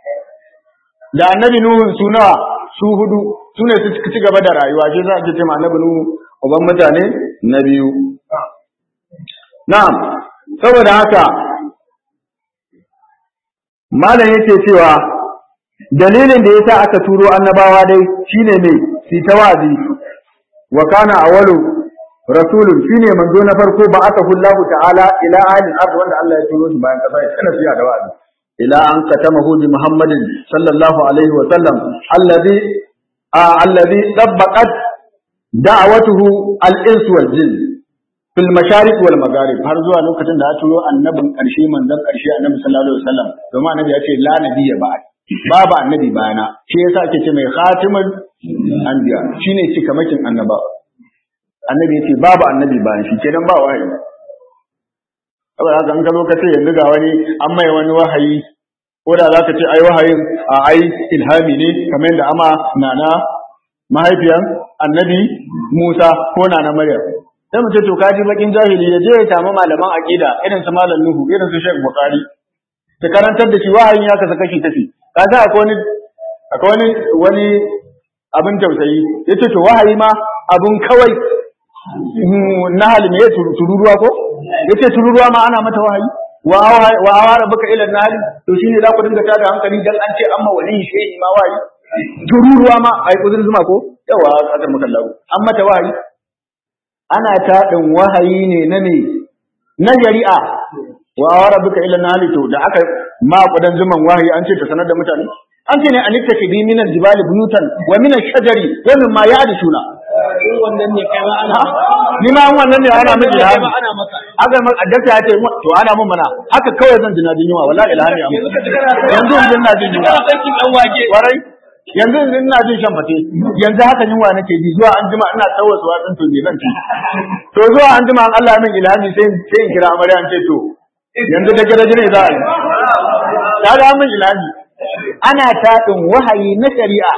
Da annabi Nuhun su nawa su hudu, su ne su ci gaba da rayuwa, shi za a ce ma annabi Nuhu uban mutane na biyu. Na'am, saboda haka, Malam yake cewa dalilin da yasa aka turo annabawa dai shine mai si tawazi wa kana awwalu rasulun shine manzo na farko ba aka hullahu ta'ala ila ahli ard wanda Allah ya turo shi bayan kasa ya tsana fiya da wa'azi ila an katamahu bi muhammadin sallallahu alaihi wa sallam alladhi alladhi dabbaqat da'watuhu al-ins wal jin fil masharik wal magharib har zuwa lokacin da ya turo annabin karshe manzon karshe annabi sallallahu alaihi wasallam domin annabi ya ce la nabiyya ba'd babu annabi bayana shi yasa ake ce mai khatimul anbiya shine cikamakin annaba annabi yace babu annabi bayan shi kenan ba wahayi saboda haka an ka zo ka ce yanzu ga wani an mai wani wahayi ko da zaka ce ai wahayin a ai ilhami ne kamar yadda ama nana mahaifiyan annabi Musa ko nana Maryam sai mu ce to kaji bakin jahili ya je ya samu malaman aqida irin su malam Nuhu irin su Sheikh Bukhari ta karantar da shi wahayin ya kasa kashi tafi kaga akwai wani akwai wani wani abin tausayi yace to wahayi ma abun kawai na hali ne tururuwa ko yace tururuwa ma ana mata wahayi wa wa awara baka ila nahli to shine za ku dinga tada hankali dan an ce amma wali shehi ma wahayi tururuwa ma ai kuzur zuma ko yawa akar maka lawo an mata wahayi ana taɗin wahayi ne na ne na shari'a wa awara baka ila nahli to da aka ma kudan zuman wahayi an ce ta sanar da mutane an ce ne an ita ke bi minal jibali buyutan wa minal shajari wa min ma ya'dishuna wannan ne kai ma ana ni ma wannan ne ana miki da ma ana maka aka ma addaka ya ce to ana mun mana haka kawai zan jina jin yunwa wallahi ilhami amma yanzu yanzu ina jin yunwa sarkin dan wake warai yanzu yanzu ina jin shan fate yanzu haka yunwa nake ji zuwa an jima ina tsawasu watsin to ne zan ci to zuwa an jima an Allah min ilhami sai sai in kira amarya an ce to yanzu da garaje ne za a yi ta ga min ilhami ana taɗin wahayi na shari'a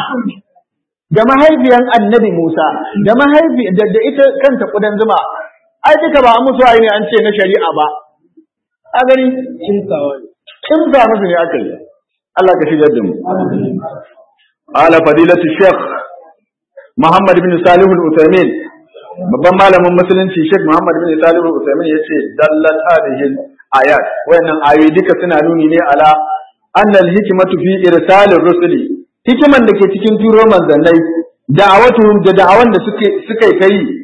da mahaifiyan annabi Musa da mahaifi da, da ita kanta kudan zuma ai duka ba musu wahayi ne an ce na shari'a ba a gani kinsawa kin za musu ne aka yi Allah ka shigar da mu ala fadilatu sheikh Muhammad bin Salih al-Uthaymin babban malamin musulunci Sheikh Muhammad bin Salih al-Uthaymin yace dallat hadhihi ayat wayannan ayoyi duka suna nuni ne ala annal hikmatu fi irsalir rusuli hikiman da ke cikin turo manzannai da'awatuhum da da'awan da suke suka kai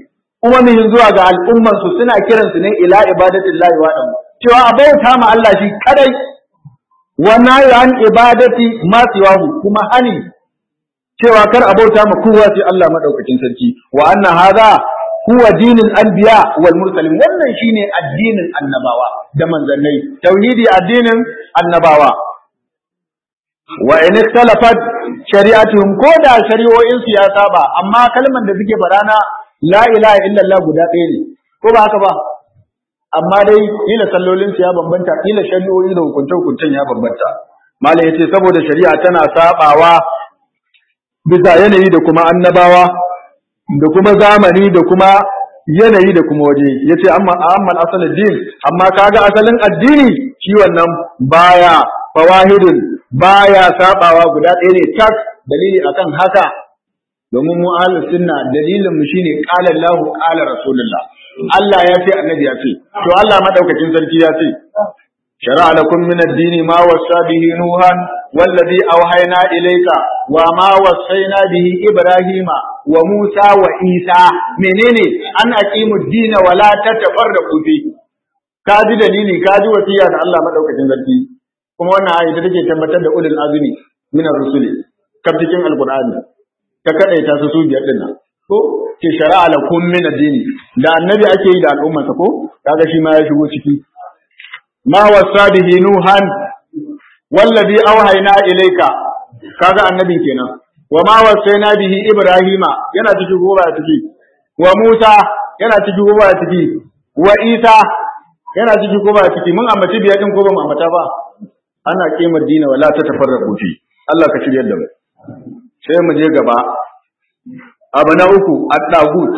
umamihin zuwa ga al'umman su suna kiransu ne ila ibadatillahi wa cewa a bauta ma Allah shi kadai wa nahi an ibadati ma siwahu kuma hani cewa kar a bauta ma kowa sai Allah madaukakin sarki wa anna hadha huwa dinul anbiya wal mursalin wannan shine addinin annabawa da manzannai tauhidi addinin annabawa wa in ikhtalafat shari'atuhum ko da shari'o'in su ya saba amma kalman da suke faɗa na la ilaha illallah guda ɗaya ne ko ba haka ba amma dai kila sallolin su ya bambanta kila shari'o'i da hukunce hukuncen ya bambanta malai yace saboda shari'a tana sabawa bisa yanayi da kuma annabawa da kuma zamani da kuma yanayi da kuma waje yace amma amma asalin din amma kaga asalin addini shi wannan baya fawahidun baya sabawa guda ɗaya ne tak dalili akan haka domin mu ahlus sunna dalilin mu shine qala Allah qala rasulullah Allah ya ce annabi ya ce to Allah madaukakin sarki ya ce shara'a lakum min ad-dini ma wasa bihi nuhan wallazi awhayna ilayka wa ma wasayna bihi ibrahima wa musa wa isa menene an aqimu ad-dina wa la tatafarraqu fi kaji dalili kaji wasiya da Allah madaukakin sarki kuma wannan ayi da take tabbatar da ulul azmi min ar-rusuli kaf cikin alqur'ani ta kadaita su su biyar din nan ko ke shari'a lakum min ad-dini da annabi ake yi da al'ummarsa ko kaga shi ma ya shigo ciki ma wasa bihi nuhan wallazi awhayna ilayka kaga annabin kenan wa ma wasaina bihi ibrahima yana ciki ko ba ciki wa musa yana ciki ko ba ciki wa isa yana ciki ko ba ciki mun ambaci biyar din ko ba mu ambata ba ana kimar dina wala ta tafarraqu fi Allah ka shiryar da mu sai mu je gaba abu na uku ad-dagut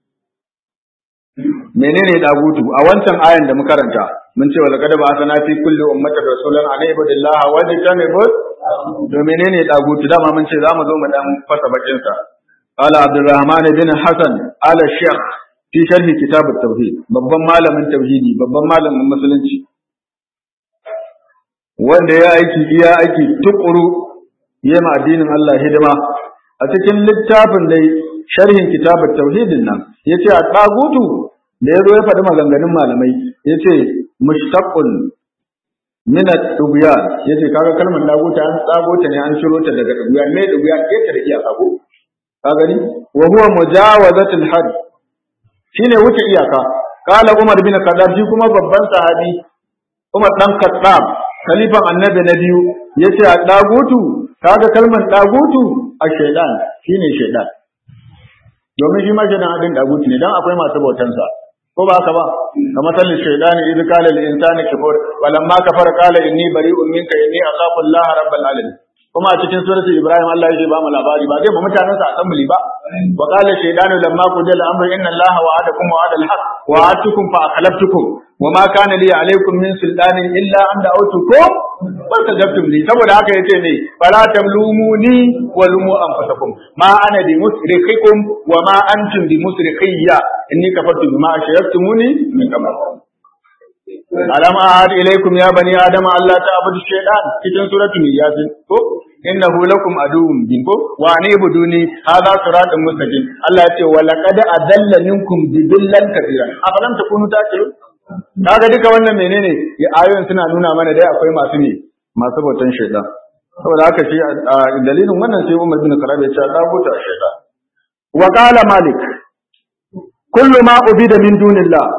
menene dagutu a wancan ayan da muka karanta mun ce wala kadaba asana fi kulli ummatin rasulan an ibudillah wa tajtanibu to menene dagutu dama mun ce zamu zo mu dan fasa bakin sa qala abdurrahman bin hasan ala shaykh fi sharhi kitab at-tauhid babban malamin tauhidi babban malamin musulunci wanda ya aiki iya aiki tukuru yema addinin Allah hidima a cikin littafin dai sharhin kitabut tauhidin nan yace a dagutu da yazo ya faɗi maganganun malamai yace mushtaqun min ad-dubyan yace kaga kalmar daguta an tsago ta ne an shiro ta daga dubyan me dubyan ke ta da iyaka ko ka gani wa huwa mujawazatul had shine wuce iyaka qala umar bin khattab shi kuma babban sahabi umar dan khattab khalifan annabi na biyu yace a dagutu kaga kalmar dagutu a shaidan shine shaidan domin shi ma shaidan adin dagutu ne dan akwai masu bautan sa ko ba haka ba kamar sallin shaidani idh qala lil insani kafur walamma kafara qala inni bari'un minka inni akhafu Allah rabbal alamin kuma a cikin suratul ibrahim Allah yake ba mu labari ba zai ba mutanen sa assembly ba wa qala shaydanu lamma qudila amru inna Allah wa'adakum wa'adal haqq wa'adtukum fa akhlaftukum wa ma kana li alaykum min sultanin illa an da'awtukum wa tajabtum li saboda haka yace ne fala tamlumuni wa lumu anfusakum ma ana bi musrikhikum wa ma antum bi musrikhiyya inni kafartu bima ashraktumuni min qabl alam ahad ilaykum ya bani adam alla ta'budu shaytan cikin suratul yasin ko innahu lakum aduwwun bin ko wa anibuduni hadha siratun mustaqim Allah ya ce wa laqad adalla minkum bibillan kabira afalam takunu ta'qilun kaga duka wannan menene ya ayoyin suna nuna mana dai akwai masu ne masu bautan shaytan saboda haka shi dalilin wannan sai Umar bin Khattab ya ce da buta shaytan wa qala malik kullu ma ubida min dunillah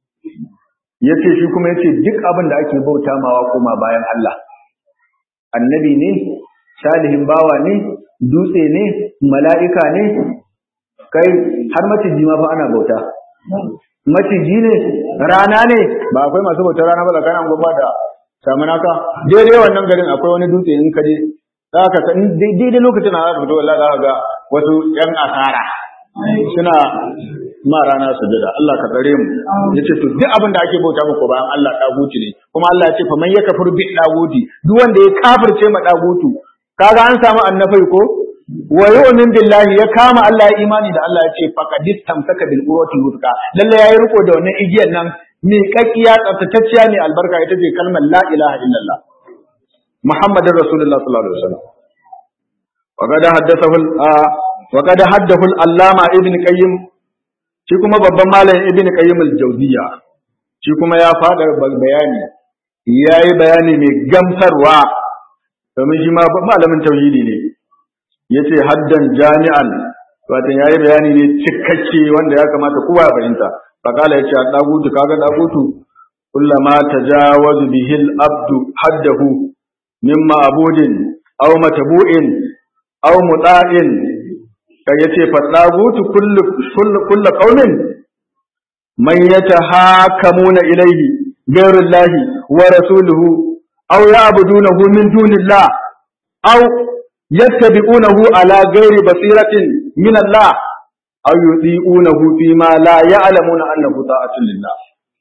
yace shi kuma yace duk abin da ake bauta mawa koma bayan Allah annabi ne salihin bawa ne dutse ne mala'ika ne kai har maciji ma fa ana bauta maciji ne rana ne ba akwai masu bautar rana ba tsakanin gwamma da samunaka daidai wannan garin akwai wani dutse in kaje za ka san daidai lokacin da za ka fito wallahi za ka ga wasu yan asara suna ma rana sujada Allah ka tsare mu yace to duk abin da ake bauta muku bayan Allah daguti ne kuma Allah ya ce fa man yakfur bi daguti duk wanda ya kafirce ma dagutu kaga an samu annafai ko wa yu'min billahi ya kama Allah ya imani da Allah ya ce faqadis tamsaka bil urwati wuthqa lalle yayi riko da wannan igiyar nan mai kakkiya tsaftatacciya ne albarka ita ce kalmar la ilaha illallah muhammadur rasulullah sallallahu alaihi wasallam وقد حدثه وقد حدثه العلامة ابن قيم shi kuma babban malam ibn qayyim al-jawziya shi kuma ya fada bayani yayi bayani mai gamsarwa domin shi ma malamin tauhidi ne yace haddan jami'an wato yayi bayani ne cikakke wanda ya kamata kowa ya fahimta fakala yace dagutu kaga dagutu kullama tajawazu bihil abdu haddahu mimma abudin aw matabu'in aw muta'in kai yace fa dagutu kullu kullu kullu qaumin man yatahakamuna ilayhi ghayrullahi wa rasuluhu aw ya'budunahu min dunillah aw yattabi'unahu ala ghairi basiratin min Allah aw yuti'unahu fi ma la ya'lamuna annahu ta'atun lillah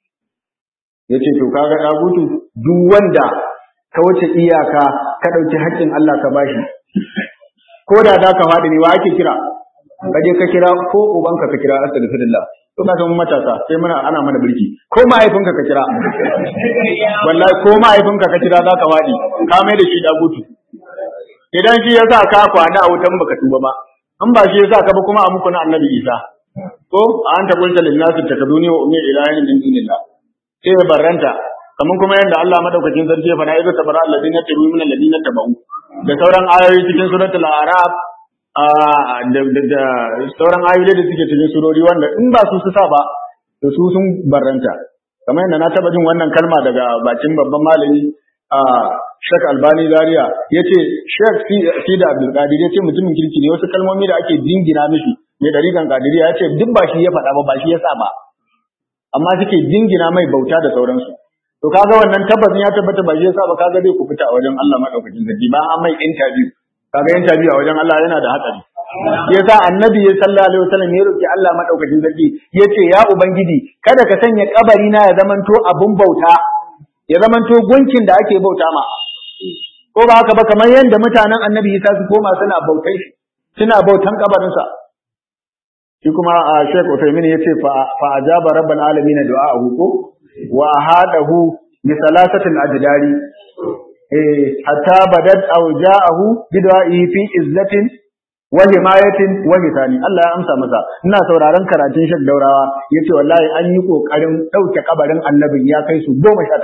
yace to kaga dagutu duk wanda ka wuce iyaka ka dauki haƙƙin Allah ka bashi ko da da ka faɗi ne wa ake kira ka je ka kira ko ubanka ka kira astaghfirullah to ka san matasa sai muna ana mana birki ko mahaifinka ka kira wallahi ko mahaifinka ka kira za ka faɗi ka mai da shi dagutu idan shi yasa ka kwana a wutan baka tuba ba in ba shi yasa ka ba kuma a muku na annabi Isa ko anta qulta lin nasi takaduni wa ummi ilahin min dunillah sai barranta kaman kuma yanda Allah madaukakin sarki ya faɗa idza tabara alladina tabu min alladina tabu da sauran ayoyi cikin suratul araf da da sauran ayoyi da suke cikin surori wanda in ba su su sa ba to su sun barranta kamar yadda na taba jin wannan kalma daga bakin babban malami a Sheikh Albani Zaria yace Sheikh Sida Abdul Qadir yace mutumin kirki ne wasu kalmomi da ake jingina mishi mai dariƙan Qadiriyya yace duk ba shi ya faɗa ba ba shi ya sa ba amma suke jingina mai bauta da sauransu to kaga wannan tabbas ya tabbata ba shi ya sa ba kaga zai ku fita a wajen Allah madaukakin sarki ba an mai interview kaga interview a wajen Allah yana da hatsari yasa annabi ya sallallahu alaihi wasallam ya roki Allah madaukakin sarki yace ya ubangiji kada ka sanya kabari na ya zamanto abun bauta ya zamanto gunkin da ake bauta ma ko ba haka ba kamar yadda mutanen annabi Isa su koma suna bautai shi suna bautan kabarinsa shi kuma a Sheikh Uthaymeen yace fa fa ajaba rabbal alamin du'a'ahu ko wa hadahu bi salasatil ajdari eh hatta badat aw ja'ahu bi du'a'i fi izzatin wa himayatin wa hitani Allah ya amsa masa ina sauraron karatun Sheikh Daurawa yace wallahi an yi kokarin dauke kabarin annabin ya kai su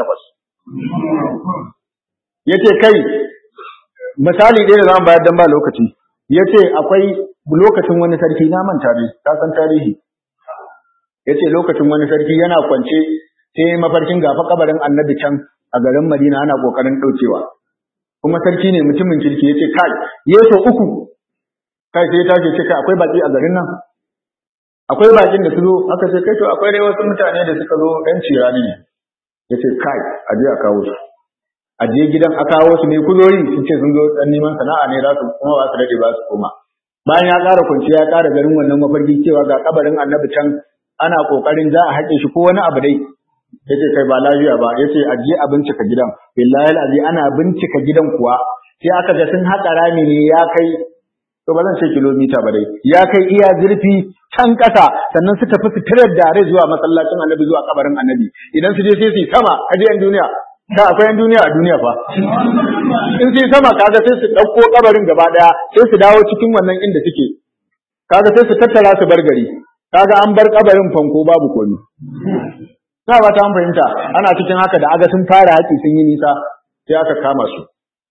18 yace kai misali ɗaya da zamu bayar dan ba lokaci yace akwai lokacin wani sarki na manta dai ka san tarihi yace lokacin wani sarki yana kwance sai mafarkin gafa kabarin annabi can a garin Madina ana kokarin daukewa kuma sarki ne mutumin kirki yace kai yeso uku kai sai ta ce kai akwai baki a garin nan akwai bakin da su zo aka ce kai to akwai dai wasu mutane da suka zo ɗan cirani ne yace kai a je a kawo su a je gidan a kawo su ne kuzori su ce sun zo dan neman sana'a ne za su kuma ba su dade ba su koma bayan ya ƙara kwanciya ya ƙara garin wannan mafarki cewa ga kabarin annabi can ana ƙoƙarin za a haƙe shi ko wani abu dai yace kai ba lafiya ba yace a je a bincika gidan billahi alazi ana bincika gidan kuwa sai aka ga sun haƙa rami ne ya kai to ba zan ce kilomita ba dai ya kai iya zurfi can ƙasa sannan su tafi su tirar da rai zuwa masallacin annabi zuwa kabarin annabi idan su je sai su yi sama kaje yan duniya ka akwai yan duniya a duniya fa in sai sama kaga sai su ɗauko kabarin gaba ɗaya sai su dawo cikin wannan inda suke kaga sai su tattara su bar gari kaga an bar kabarin fanko babu komi na ba ta fahimta ana cikin haka da aga sun fara haƙi sun yi nisa sai aka kama su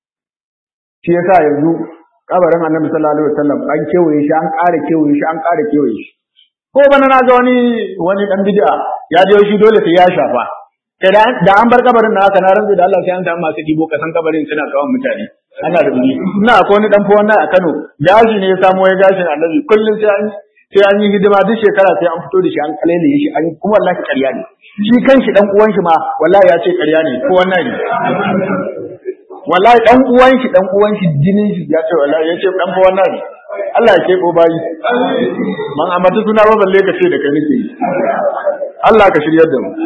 shi yasa yanzu kabarin annabi sallallahu alaihi wasallam an kewaye shi an ƙara kewaye shi an ƙara kewaye shi ko bana na ga wani wani dan bid'a ya je shi dole sai ya shafa kai da an bar kabarin na haka na rantsu da Allah sai an samu masu dibo kasan kabarin suna kawo mutane ana da buni ina akwai wani dan wannan a Kano gashi ne ya samu ya gashin annabi kullum sai an sai an yi hidima duk shekara sai an fito da shi an kalele shi an kuma wallahi ƙarya ne shi kanshi dan uwan shi ma wallahi ya ce ƙarya ne ko wannan ne wallahi dan uwan shi dan uwan shi jinin shi ya ce wallahi ya ce dan fa wannan ne Allah ya kebo bayi man amata suna ba balle ka ce da kai nake Allah ka shiryar da mu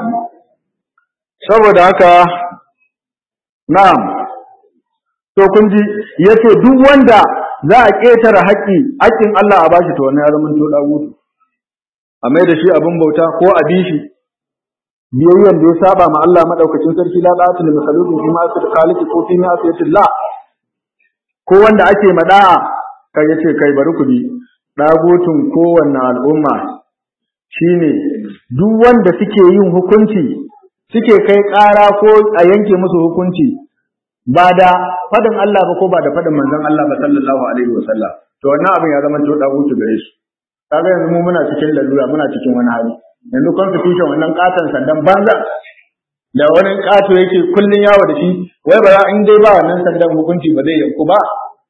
saboda haka na'am to kun ji yace duk wanda za a ƙetare haƙƙi haƙƙin Allah a bashi to wannan ya zama to dagutu a mai da shi abin bauta ko a bi shi biyayyan da ya saba ma Allah madaukakin sarki la da'atul makhluqin fi ma sir khaliqi ko fi ma la ko wanda ake mada'a kai yace kai bari ku bi dagutun kowanne al'umma shine duk wanda suke yin hukunci suke kai ƙara ko a yanke musu hukunci ba da faɗin Allah ba ko ba da faɗin manzon Allah ba sallallahu alaihi wasallam to wannan abin ya zama to dagutu gare su kaga yanzu mu muna cikin lalura muna cikin wani hali yanzu constitution wannan katon sandan banza da wani kato yake kullun yawo da shi wai ba za in dai ba wannan sandan hukunci ba zai yanku ba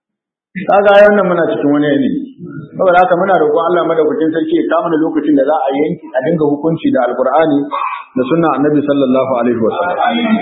kaga wannan muna cikin wani yanayi saboda haka muna roƙon Allah madaukakin sarki ya kama da lokacin da za a yanki a dinga hukunci da alqur'ani da sunna annabi sallallahu alaihi wasallam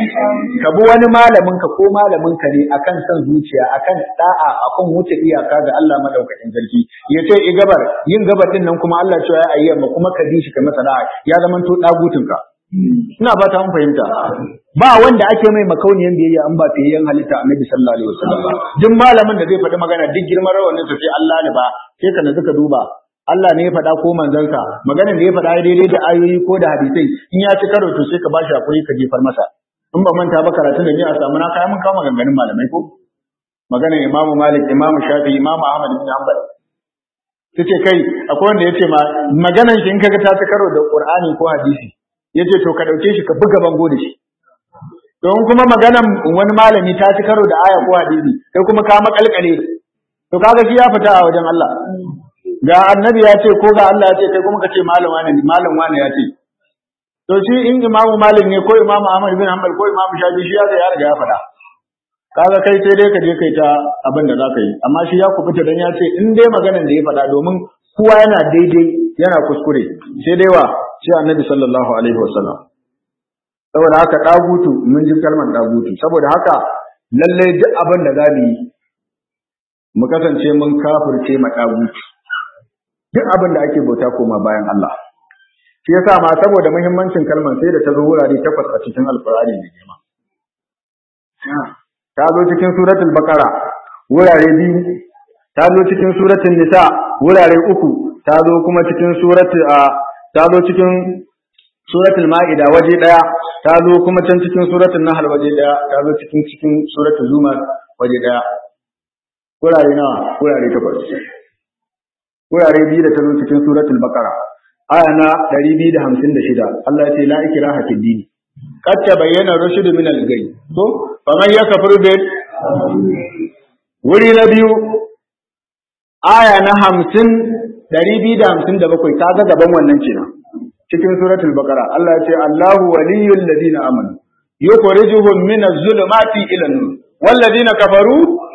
ka bi wani malamin ka ko malamin ka ne akan san zuciya akan da'a akan wuce iyaka ga Allah madaukakin sarki ya ce i gabar yin gabar din nan kuma Allah cewa ya ayyama kuma ka bi shi ka masa da'a ya zama to dagutun ka ina fata mun fahimta ba wanda ake mai makauniyan biyayya an ba fiyayyen halitta annabi sallallahu alaihi wasallam duk malamin da zai faɗi magana duk girman rawanin sa sai Allah ne ba sai ka suka duba Allah ne ya faɗa ko manzansa maganar da ya faɗa daidai da ayoyi ko da hadisai in ya ci karo to sai ka bashi hakuri ka jefar masa in ba manta ba karatun da ni a samu na kai mun kawo maganganun malamai ko maganar Imam Malik Imam Shafi Imam Ahmad bin Hanbal tace kai akwai wanda yace ma maganar shi in kaga ta ci karo da Qur'ani ko hadisi yace to ka dauke shi ka buga bango da shi don kuma maganar wani malami ta ci karo da aya ko hadisi kai kuma ka makalkale to kaga shi ya fita a wajen Allah ga annabi ya ce ko ga Allah ya ce kai kuma ka ce malam wani ne malam wani ya ce to shi in imamu malik ne ko imamu ahmad bin hanbal ko imamu shafi shi ya ga ya riga ya faɗa kaga kai sai dai ka je kai ta abin da zaka yi amma shi ya kubuta dan ya ce in dai maganar da ya faɗa domin kowa yana daidai yana kuskure sai dai wa sai annabi sallallahu alaihi wasallam saboda haka dagutu mun ji kalmar dagutu saboda haka lalle duk abin da zamu yi mu kasance mun kafirce ma dagutu duk abin da ake bauta koma bayan Allah shi yasa ma saboda muhimmancin kalmar sai da ta zo wurare takwas a cikin alkur'ani mai girma ta zo cikin suratul baqara wurare biyu ta zo cikin suratul nisa wurare uku ta zo kuma cikin suratul ta zo cikin suratul ma'ida waje daya ta zo kuma can cikin suratul nahl waje daya ta zo cikin cikin suratul zumar waje daya wurare nawa wurare takwas wurare biyu da ta zo cikin suratul baqara aya na 256 Allah ya ce la ikraha fid din qad tabayyana rushd min al-ghay to faman yakfur bi wuri na biyu aya na 50 257 kaga gaban wannan kenan cikin suratul baqara Allah ya ce Allahu waliyul ladina amanu yukhrijuhum min az-zulumati ila an-nur wal ladina kafaru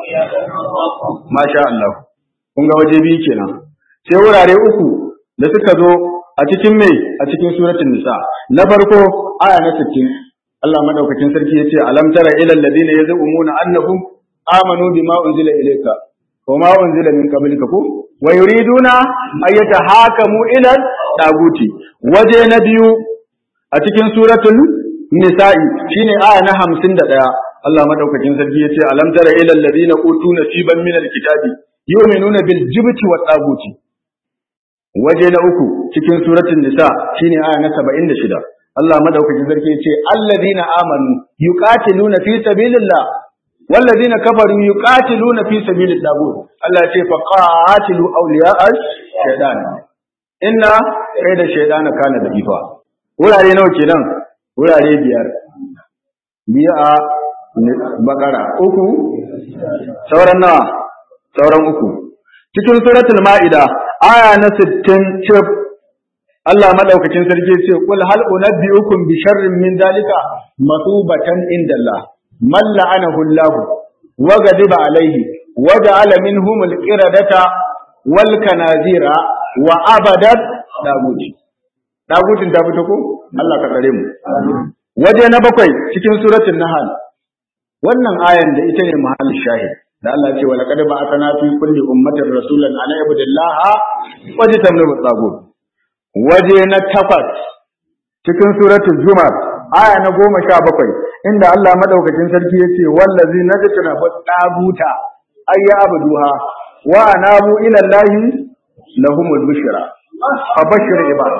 masha Allah kun ga waje biyu kenan sai wurare uku da suka zo a cikin mai a cikin suratul nisa na farko aya na 60 Allah madaukakin sarki yace alam tara ilal ladina yazumuna annahum amanu bima unzila ilayka wa ma unzila min qablika ko wa yuriduna ay yatahakamu ila taguti waje na biyu a cikin suratul nisa'i shine aya na 51 Allah madaukakin sarki yace alam tara ilal ladina utu nasiban min alkitabi yu'minuna bil jibti wat taguti waje na uku cikin suratul nisa shine aya na 76 Allah madaukakin sarki yace alladina amanu yuqatiluna fi sabilillah walladina kafaru yuqatiluna fi sabilit tagut Allah yace faqatilu awliya'a shaytan inna da shaytana kana da ifa wurare nawa kenan wurare biyar biya a bakara uku sauran nawa sauran uku cikin suratul ma'ida aya na 60 cif Allah madaukakin sarki ce kul hal unabbiukum bi sharrin min dalika masubatan indallah man la'anahu Allah wa ghadiba alayhi wa ja'ala minhum al-qiradata wal kanazira wa abadat daguti dagutin ta fito ko Allah ka tsare mu waje na bakwai cikin suratul nahl wannan ayan da ita ne mahallin shahid da Allah ya ce wa laqad ba'athna fi kulli ummatin rasulan an ibudillaha wa tajtanibu tagut waje na takwas cikin suratul zumar aya na goma sha bakwai inda Allah madaukakin sarki ya ce wallazi najtana taguta ayya abduha wa anabu ila allahi lahumul bushra abashir ibad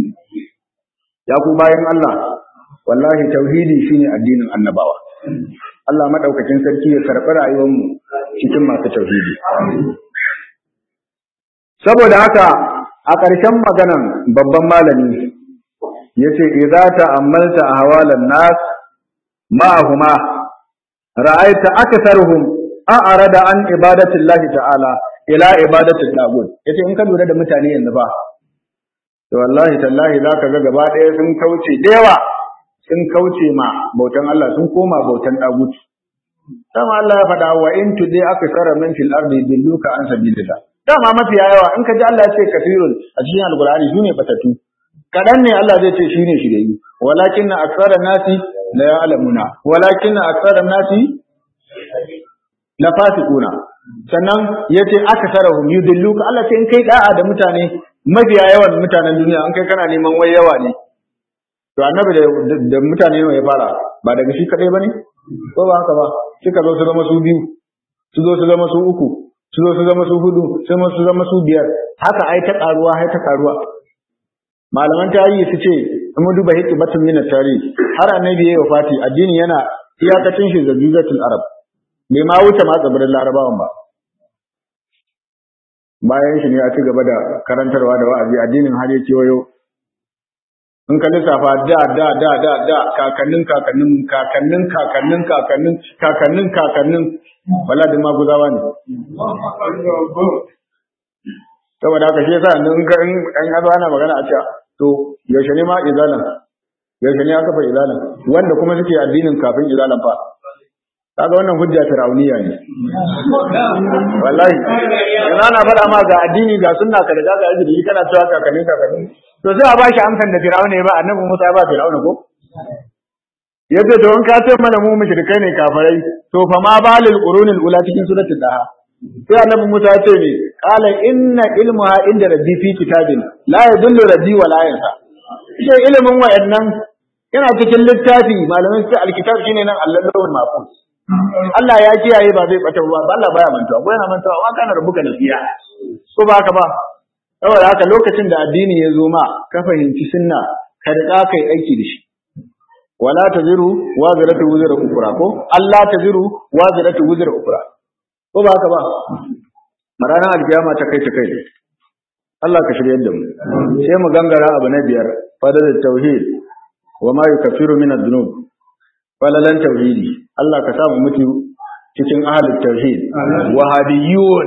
ya ku bayan Allah wallahi tauhidi shine addinin annabawa Allah madaukakin sarki ya karɓi rayuwar mu cikin masu tauhidi saboda haka a ƙarshen maganan babban malami yace idza ta'ammalta ahwalan nas ma'ahuma ra'aita aktharuhum a'rada an ibadati Allah ta'ala ila ibadati tagut yace in ka lura da mutane yanzu ba to wallahi tallahi zaka ga gaba ɗaya sun kauce da yawa sun kauce ma bautan Allah sun koma bautan tagut dama Allah ya faɗa wa in tudi akthara min fil ardi dilluka an sabilillah dama mafiya yawa in ka ji Allah ya ce kafirun a cikin alqur'ani shine batatu kadan ne Allah zai ce shine shiriyu walakin akthara nasi la ya'lamuna walakin akthara nasi la fasiquna sannan yace akatharahum yudilluka Allah sai in kai da'a da mutane mafiya yawan mutanen duniya an kai kana neman wai yawa ne to annabi da, da mutane ne ya fara ba daga shi kadai bane ko ba haka ba suka zo su zama su biyu su zo su zama su uku su zo su zama su hudu su zo su zama su biyar haka ai ta karuwa ai ta karuwa malaman tarihi su ce in mu duba hikmatun min tarihi har annabi yayi wafati addini yana iyakacin shi zabizatul arab bai ma wuce ma tsibirin larabawan ba bayan shi ne a ci gaba da karantarwa da wa'azi addinin har ya kewayo in ka lissafa da da da da da kakannin kakannin kakannin kakannin kakannin kakannin kakannin wala da maguzawa ne saboda haka shi yasa in ka in an yazo ana magana a cewa to yaushe ne ma izalan yaushe ne aka fa izalan wanda kuma suke addinin kafin izalan fa kaga wannan hujja fir'auniya ne wallahi ina na faɗa ma ga addini ga sunna ka da ga addini kana cewa kakannin kakannin to sai a ba shi amsan da fir'auna ya ba annabi Musa ya ba fir'auna ko yace to in ka ce mana mu mushrikai ne kafirai to fa ma balil qurunil ula cikin suratul daha sai annabi Musa ya ce ne qala inna ilmuha inda rabbi fi kitabin la yadullu rabbi wa la yansa shi ilimin wayannan yana cikin littafi malamai sai alkitab shine nan allahul mahfuz Allah ya kiyaye ba zai bata ruwa ba Allah baya mantuwa ko yana mantuwa wa kana rubuka nasiya ko ba haka ba saboda haka lokacin da addini ya zo ma ka fahimci sunna ka riƙa kai aiki da shi wala taziru waziratu wuzra ukra ko Allah taziru waziratu wuzra ukra ko ba haka ba ranar alkiyama ta kai ta kai Allah ka shirye da mu sai mu gangara abu na biyar fadar tauhid wa ma yukaffiru min ad-dunub falalan tauhidi Allah ka samu mutu cikin ahlul tauhid wahabiyyun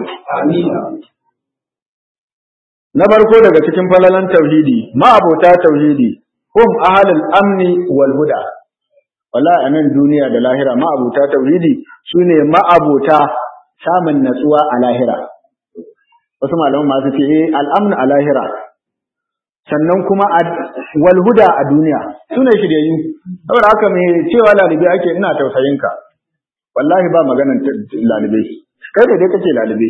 na farko daga cikin falalan tauhidi ma'abota tauhidi hum ahlul amni wal huda wallahi anan duniya da lahira ma'abota tauhidi sune ma'abota samun natsuwa a lahira wasu malaman masu ce eh al'amnu a lahira sannan kuma wal huda a duniya sune shiryayyu saboda haka me cewa lalibe ake ina tausayin ka wallahi ba maganan lalibe kai da dai kake lalibe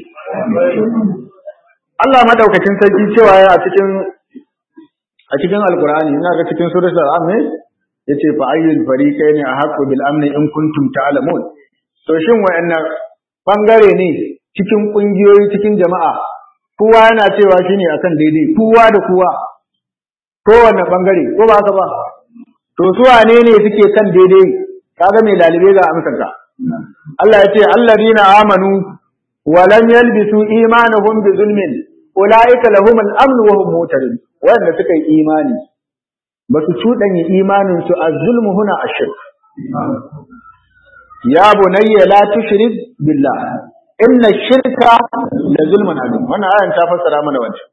Allah madaukakin sarki cewa ya a cikin a cikin alqur'ani ina ga cikin suratul al-am ne yace fa ayyul fariqaini ahqqu bil amni in kuntum ta'lamun to shin wayannan bangare ne cikin kungiyoyi cikin jama'a kowa yana cewa shine akan daidai kowa da kowa kowanne bangare ko ba haka ba to su wane ne suke kan daidai kaga mai lalibe ga amsar ka Allah ya ce alladina amanu wa lam yalbisu imanuhum bi zulmin ulaika lahum al-amn wa hum muhtadun wanda suka yi imani ba su cudanya imanin su az-zulmu huna ash-shirk ya bunayya la tushrik billah inna ash-shirka la zulmun azim wannan ayan ta fassara mana wancan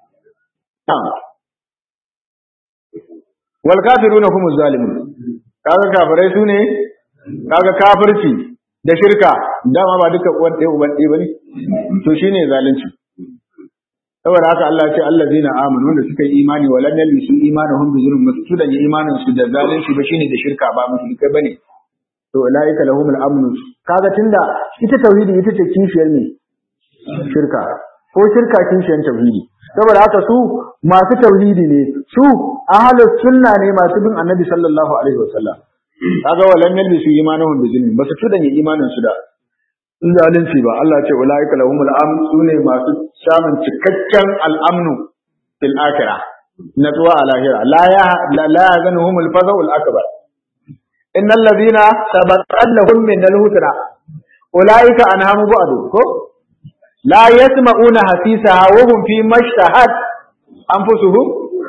wal kafiruna hum zalimun kaga kafirai sune kaga kafirci da shirka dama ba duka uwan ɗaya uban ɗaya bane to shine zalunci saboda haka Allah ya ce allazina amanu wanda suka yi imani wa lam yalbisu imanuhum bi zulm masu da imanin su da zalunci ba shine da shirka ba mushrikai bane to ulaika lahumul amnu kaga tunda ita tauhidi ita ce kishiyar ne shirka ko shirka kishiyar tauhidi saboda haka su masu tauhidi ne su ahlus sunna ne masu bin annabi sallallahu alaihi wasallam kaga walam yalbisu imanuhum bi zulm basu tudanya imanin su da zalunci ba Allah ya ce ulaika lahumul amn sune masu samun cikakken al'amnu fil akhirah natsuwa a lahira la ya la yazanuhumul faza'ul akbar innal ladina sabaqat lahum min al-husna ulaika anhamu ba'du ko la yasma'una hasisaha wa hum fi mashtahat anfusuhum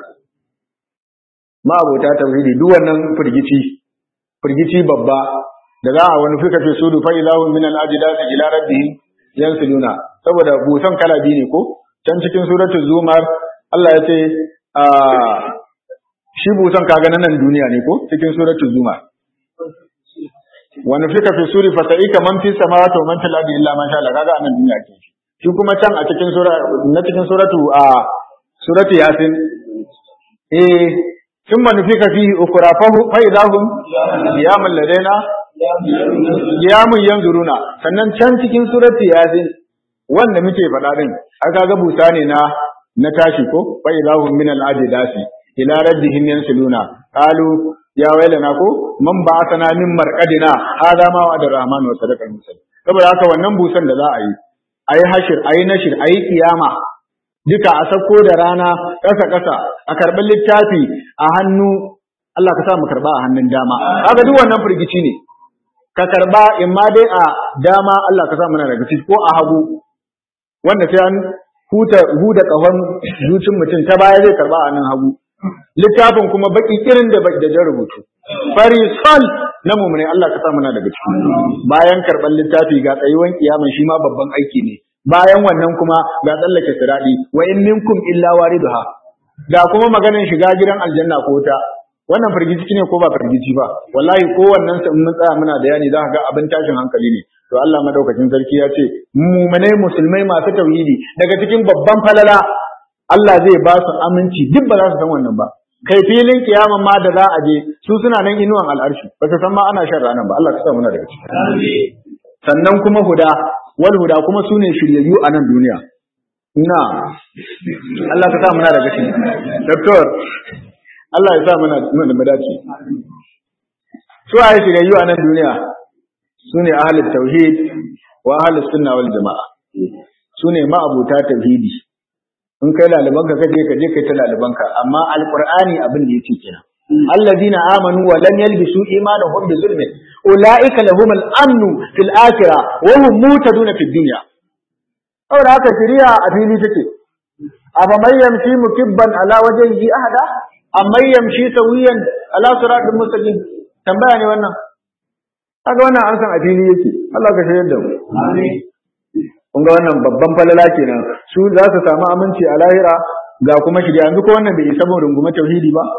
ma abota tauhidi duk wannan firgici firgici babba da za a wani fika fi sudu fa ilahu min al ajdas ila rabbihim yansiluna saboda busan kala biyu ne ko can cikin suratul zumar Allah ya ce a shi busan kaga na nan duniya ne ko cikin suratul zumar wani fika fi suri fa sa'ika man fi samawati wa man fil ardi illa man sha Allah kaga anan duniya ke shi kuma can a cikin sura na cikin suratu a suratu yasin eh ثم نفك فيه أخرى فإذا هم قيام لدينا قيام ينظرون sannan can cikin surati yasin wanda muke faɗa din aka ga busa ne na na tashi ko fa idahum min al-ajdasi ila rabbihim yansiluna qalu ya wailana ko man ba'athana min marqadina hada ma wa ar-rahman wa sadaqa al saboda haka wannan busan da za a yi ayi hashir ayi nashir ayi kiyama duka a sako da rana ƙasa ƙasa a karɓi littafi a hannu Allah ka sa mu karɓa a hannun dama kaga duk wannan firgici ne ka karɓa in ma dai a dama Allah ka sa muna daga ciki ko a hagu wanda sai an huta huda ƙahon zucin mutum ta baya zai karɓa a hannun hagu littafin kuma baki kirin da da jan rubutu fari sol na mumune Allah ka sa muna daga ciki bayan karɓar littafi ga tsayuwan kiyaman shi ma babban aiki ne bayan wannan kuma ga tsallake siradi wa in minkum illa wariduha ga kuma maganin shiga gidan aljanna ko ta wannan firgici ne ko ba firgici ba wallahi ko wannan sai mun tsaya muna da yani za ka ga abin tashin hankali ne to Allah madaukakin sarki ya ce mu'minai musulmai masu tauhidi daga cikin babban falala Allah zai ba su aminci duk ba za su san wannan ba kai filin kiyaman ma da za a je su suna nan inuwan al'arshi ba su san ma ana shan ranar ba Allah ka sa muna daga ciki sannan kuma huda wal huda kuma sune shiryayyu a nan duniya na Allah ka sa muna daga ciki doctor Allah ya sa muna muna da dace su ayi shiryayyu a nan duniya sune ahlul tauhid wa ahlus sunna wal jamaa sune ma'abuta tauhidi in kai laliban ka kaje ka je kai ta laliban ka amma alqur'ani abin da yake kenan الذين آمنوا ولم يلبسوا إيمانهم بظلم أولئك لهم الأمن في الآخرة وهم موتدون في الدنيا أو هذا شريعة أفيني تكي أفمن يمشي مكبا على وجهه أهدا أم من يمشي سويا على صراط مستقيم tambaya ne wannan kaga wannan an san a fili yake Allah ka shayar da mu amin kun ga wannan babban falala kenan su za su samu aminci a lahira ga kuma shirya yanzu ko wannan bai isa mu rungume tauhidi ba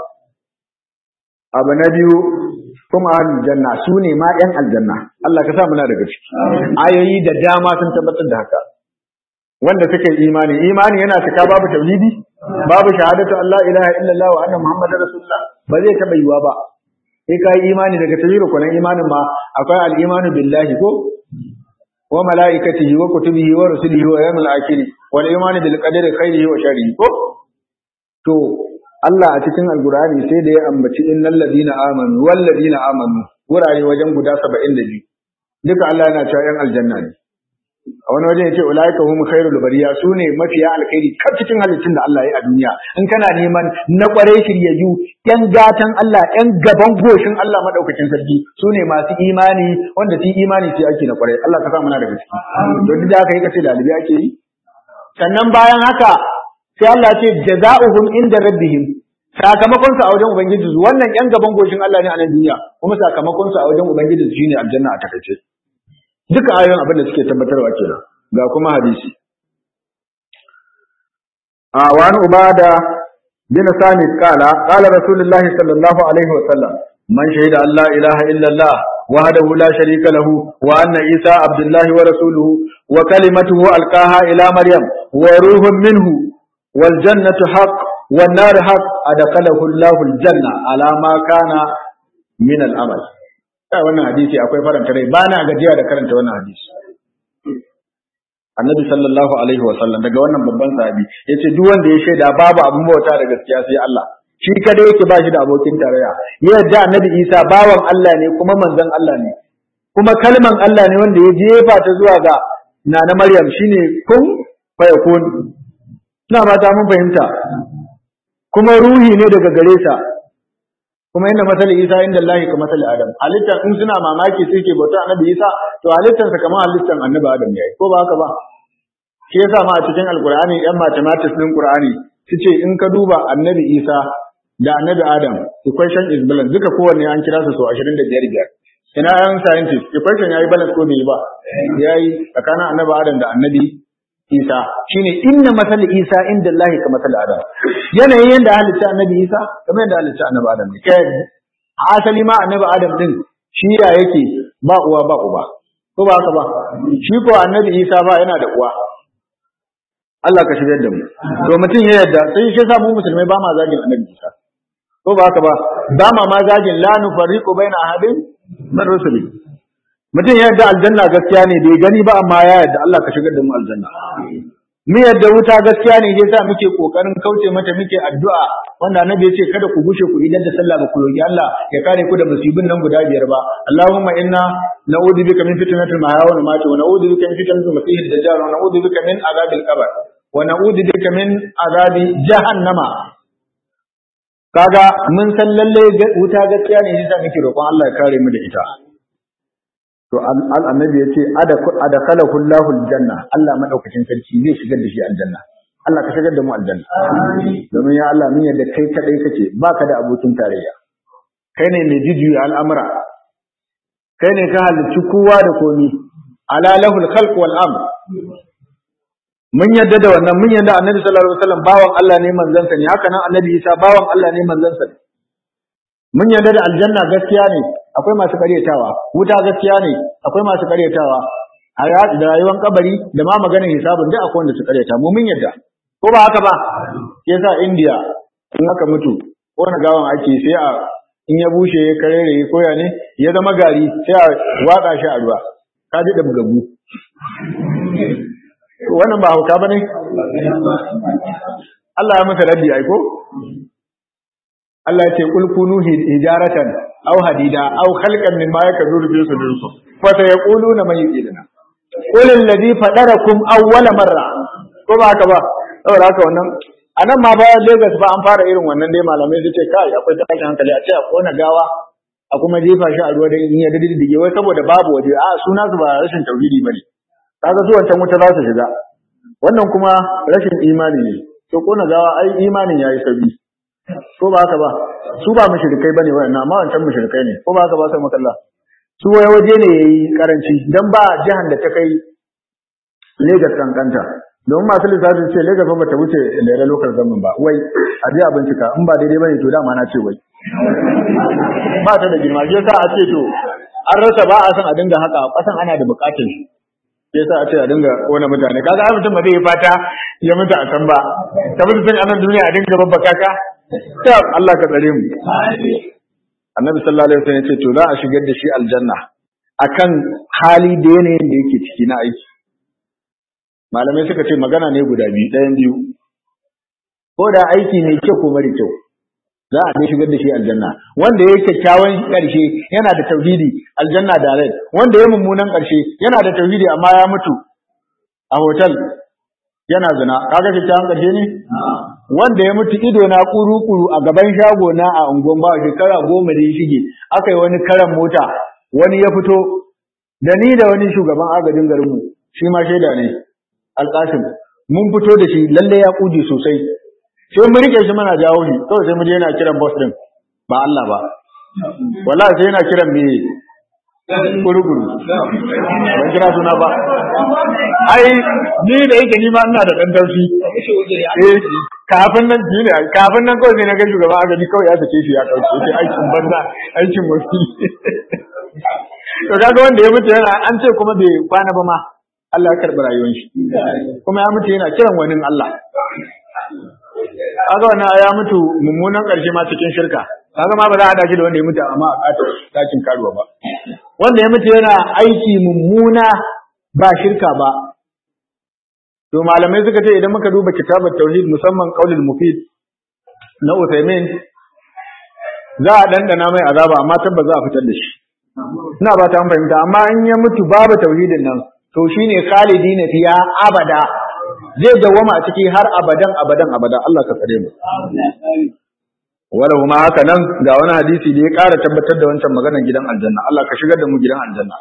abu na biyu kuma ahlul janna su ne ma yan aljanna Allah ka sa muna daga ciki ayoyi da dama sun tabbatar da haka wanda suka yi imani imani yana cika babu tauhidi babu shahadatu Allah ilaha illallah wa anna muhammadar rasulullah ba zai taba yiwa ba sai ka yi imani daga tauhidi ko imanin ma akwai al-imanu billahi ko wa malaikatihi wa kutubihi wa rusulihi wa yawmil akhir wal imanu bil qadari khairihi wa sharrihi ko to Allah a cikin Alkur'ani sai da ya ambaci innal ladina amanu wal ladina amanu wurare wajen guda 72 duka Allah yana cewa yan aljanna ne a wani wajen yace ulaika hum khairul bariya sune mafiya alkhairi kar cikin halittun da Allah ya yi a duniya in kana neman na kware shiryayyu yan gatan Allah yan gaban goshin Allah madaukakin sarki sune masu imani wanda su imani sai ake na kware Allah ka sa muna daga ciki to duk da haka yi kace dalibi ake yi sannan bayan haka sai Allah ce jaza'uhum inda rabbihim sakamakon su a wajen ubangiji su wannan yan gaban goshin Allah ne a nan duniya kuma sakamakon su a wajen ubangiji su shine aljanna a takaice duka ayoyin abin da suke tabbatarwa kenan ga kuma hadisi a wani ubada bin sami kala kala rasulullahi sallallahu alaihi wa sallam man shahida an la ilaha illa allah وحده لا شريك له وأن عيسى عبد الله ورسوله وكلمته ألقاها إلى مريم وروح منه والجنة حق والنار حق أدخله الله الجنة على ما كان من العمل wannan hadisi akwai faranta rai ba na gajiya da karanta wannan hadisi annabi sallallahu alaihi wa sallam daga wannan babban sahabi yace duk wanda ya shaida babu abin bauta da gaskiya sai Allah shi kada yake ba shi da abokin tarayya yadda annabi Isa bawan Allah ne kuma manzon Allah ne kuma kalman Allah ne wanda ya jefa ta zuwa ga nana Maryam shine kun fa yakun ina mata mun fahimta kuma ruhi ne daga gare sa kuma inda masali Isa inda Allah ka masali Adam halittar in suna mamaki sai ke bauta annabi Isa to halittar sa kamar halittar annabi Adam ne ko ba haka ba shi yasa ma a cikin alqur'ani yan mathematics din qur'ani su ce in ka duba annabi isa da annabi adam equation is balance duka kowanne an kira su so ashirin da biyar biyar ina yan scientist equation ya yi balance ko bai yi ba ya yi tsakanin annabi adam da annabi isa shine inna masali isa inda Allah ka masali adam yanayin yadda halitta annabi isa kamar yadda halitta annabi adam ne kai asali ma annabi adam din shi ya yake ba uwa ba uba ko ba haka ba shi ko annabi isa ba yana da uwa Allah ka shigar da mu to mutum ya yadda sai shi sa mu musulmai ba ma zagin annabi isa ko ba haka ba ba ma ma zagin la nufarriqu baina ahadin min rusuli mutum ya yadda aljanna gaskiya ne bai gani ba amma ya yadda Allah ka shigar da mu aljanna mu yadda wuta gaskiya ne yasa muke kokarin kauce mata muke addu'a wanda annabi yace kada ku gushe ku idan da sallah ba ku roki Allah ya kare ku da musibin nan guda biyar ba Allahumma inna na'udhu bika min fitnatil mahya wal mamati wa na'udhu bika min fitnatil masiihid dajjal wa na'udhu bika min azabil qabr wa na'udhu bika min azabi jahannama kaga mun san lalle wuta gaskiya ne yasa muke roƙon Allah ya kare mu da ita to annabi ya ce adakalahu Allahu aljanna Allah madaukakin sarki zai shigar da shi aljanna Allah ka shigar da mu aljanna domin ya Allah mun yadda kai kadai kake baka da abokin tarayya kai ne mai jijiyu al'amura kai ne ka halicci kowa da komi ala lahul khalq wal amr mun yadda da wannan mun yadda annabi sallallahu alaihi wasallam bawan Allah ne manzon sa ne haka nan annabi Isa bawan Allah ne manzon sa ne mun yadda da aljanna gaskiya ne akwai masu karyatawa wuta gaskiya ne akwai masu karyatawa a da rayuwar kabari da ma maganar hisabin duk akwai wanda su karyata mu mun yadda ko ba haka ba yasa India in aka mutu ko na gawan ake sai a in ya bushe ya karere ya koya ne ya zama gari sai a watsa shi a ruwa ka ji da bugagu wannan ba hauka bane Allah ya masa raddi ai ko Allah ya ce kul kunu hijaratan aw hadida aw khalqan mimma yakzuru fi sudurikum fa sayaquluna man yu'iduna qul alladhi fadarakum awwala marra ko ba haka ba saboda haka wannan anan ma bayan Lagos ba an fara irin wannan dai malamai su ce kai akwai tashin hankali a ce a kona gawa a kuma jefa shi a ruwa dan in ya diddige wai saboda babu waje a suna su ba rashin tauhidi bane kaga su wancan wuta za su shiga wannan kuma rashin imani ne to kona gawa ai imanin yayi sabi ko ba haka ba su ba mushrikai bane wayannan amma wancan mushrikai ne ko ba haka ba sai makalla su waye waje ne yayi karanci dan ba jihan da ta kai Lagos kankanta domin masu lissafin ce Lagos ba ta wuce lere local government ba wai a je a bincika in ba daidai bane to dama na ce wai ba ta da girma shi yasa a ce to an rasa ba a san a dinga haka kasan ana da bukatun shi shi yasa a ce a dinga kona mutane kaga ai mutum ba zai yi fata ya mutu a can ba ka mutu tun anan duniya a dinga babba kaka ta Allah ka tsare mu annabi sallallahu alaihi wasallam ya ce to za a shigar da shi aljanna akan hali da yanayin da yake ciki na aiki malamai suka ce magana ne guda biyu ɗayan biyu ko da aiki mai kyau ko mara kyau za a dai shigar da shi aljanna wanda ya kyakkyawan ƙarshe yana da tauhidi aljanna da rai wanda ya mummunan ƙarshe yana da tauhidi amma ya mutu a hotel yana zina kaga kyakkyawan ƙarshe ne wanda ya mutu ido na kuru-kuru a gaban shago na a unguwan ba shekara goma da ya shige aka yi wani karan mota wani ya fito da ni da wani shugaban agajin garinmu shi ma shaida ne alƙasim mun fito da shi lalle ya kuje sosai sai mun rike shi muna jawo shi kawai sai mu je yana kiran boss din ba Allah ba wallahi sai yana kiran me guruguru ban kira suna ba ai ni da yake ni ma ina da dan taushi eh kafin nan ji ne kafin nan kawai sai na ga shugaban agaji kawai ya sake shi ya kauce sai aikin banza aikin wasu to kaga wanda ya mutu yana an ce kuma bai kwana ba ma Allah ya karɓi rayuwar shi kuma ya mutu yana kiran wani Allah kaga wannan ya mutu mummunan ƙarshe ma cikin shirka kaga ma ba za a haɗa shi da wanda ya mutu amma a ƙatar ɗakin karuwa ba wanda ya mutu yana aiki mummuna ba shirka ba to malamai suka ce idan muka duba kitabar tauhid musamman qaulul mufid na Uthaymin za a dandana mai azaba amma tabbas za a fitar da shi ina ba ta fahimta amma in ya mutu babu tauhidin nan to shine khalidina fiya abada zai dawama a ciki har abadan abadan abada Allah ka tsare mu wala kuma haka nan ga wani hadisi da ya ƙara tabbatar da wancan maganar gidan aljanna Allah ka shigar da mu gidan aljanna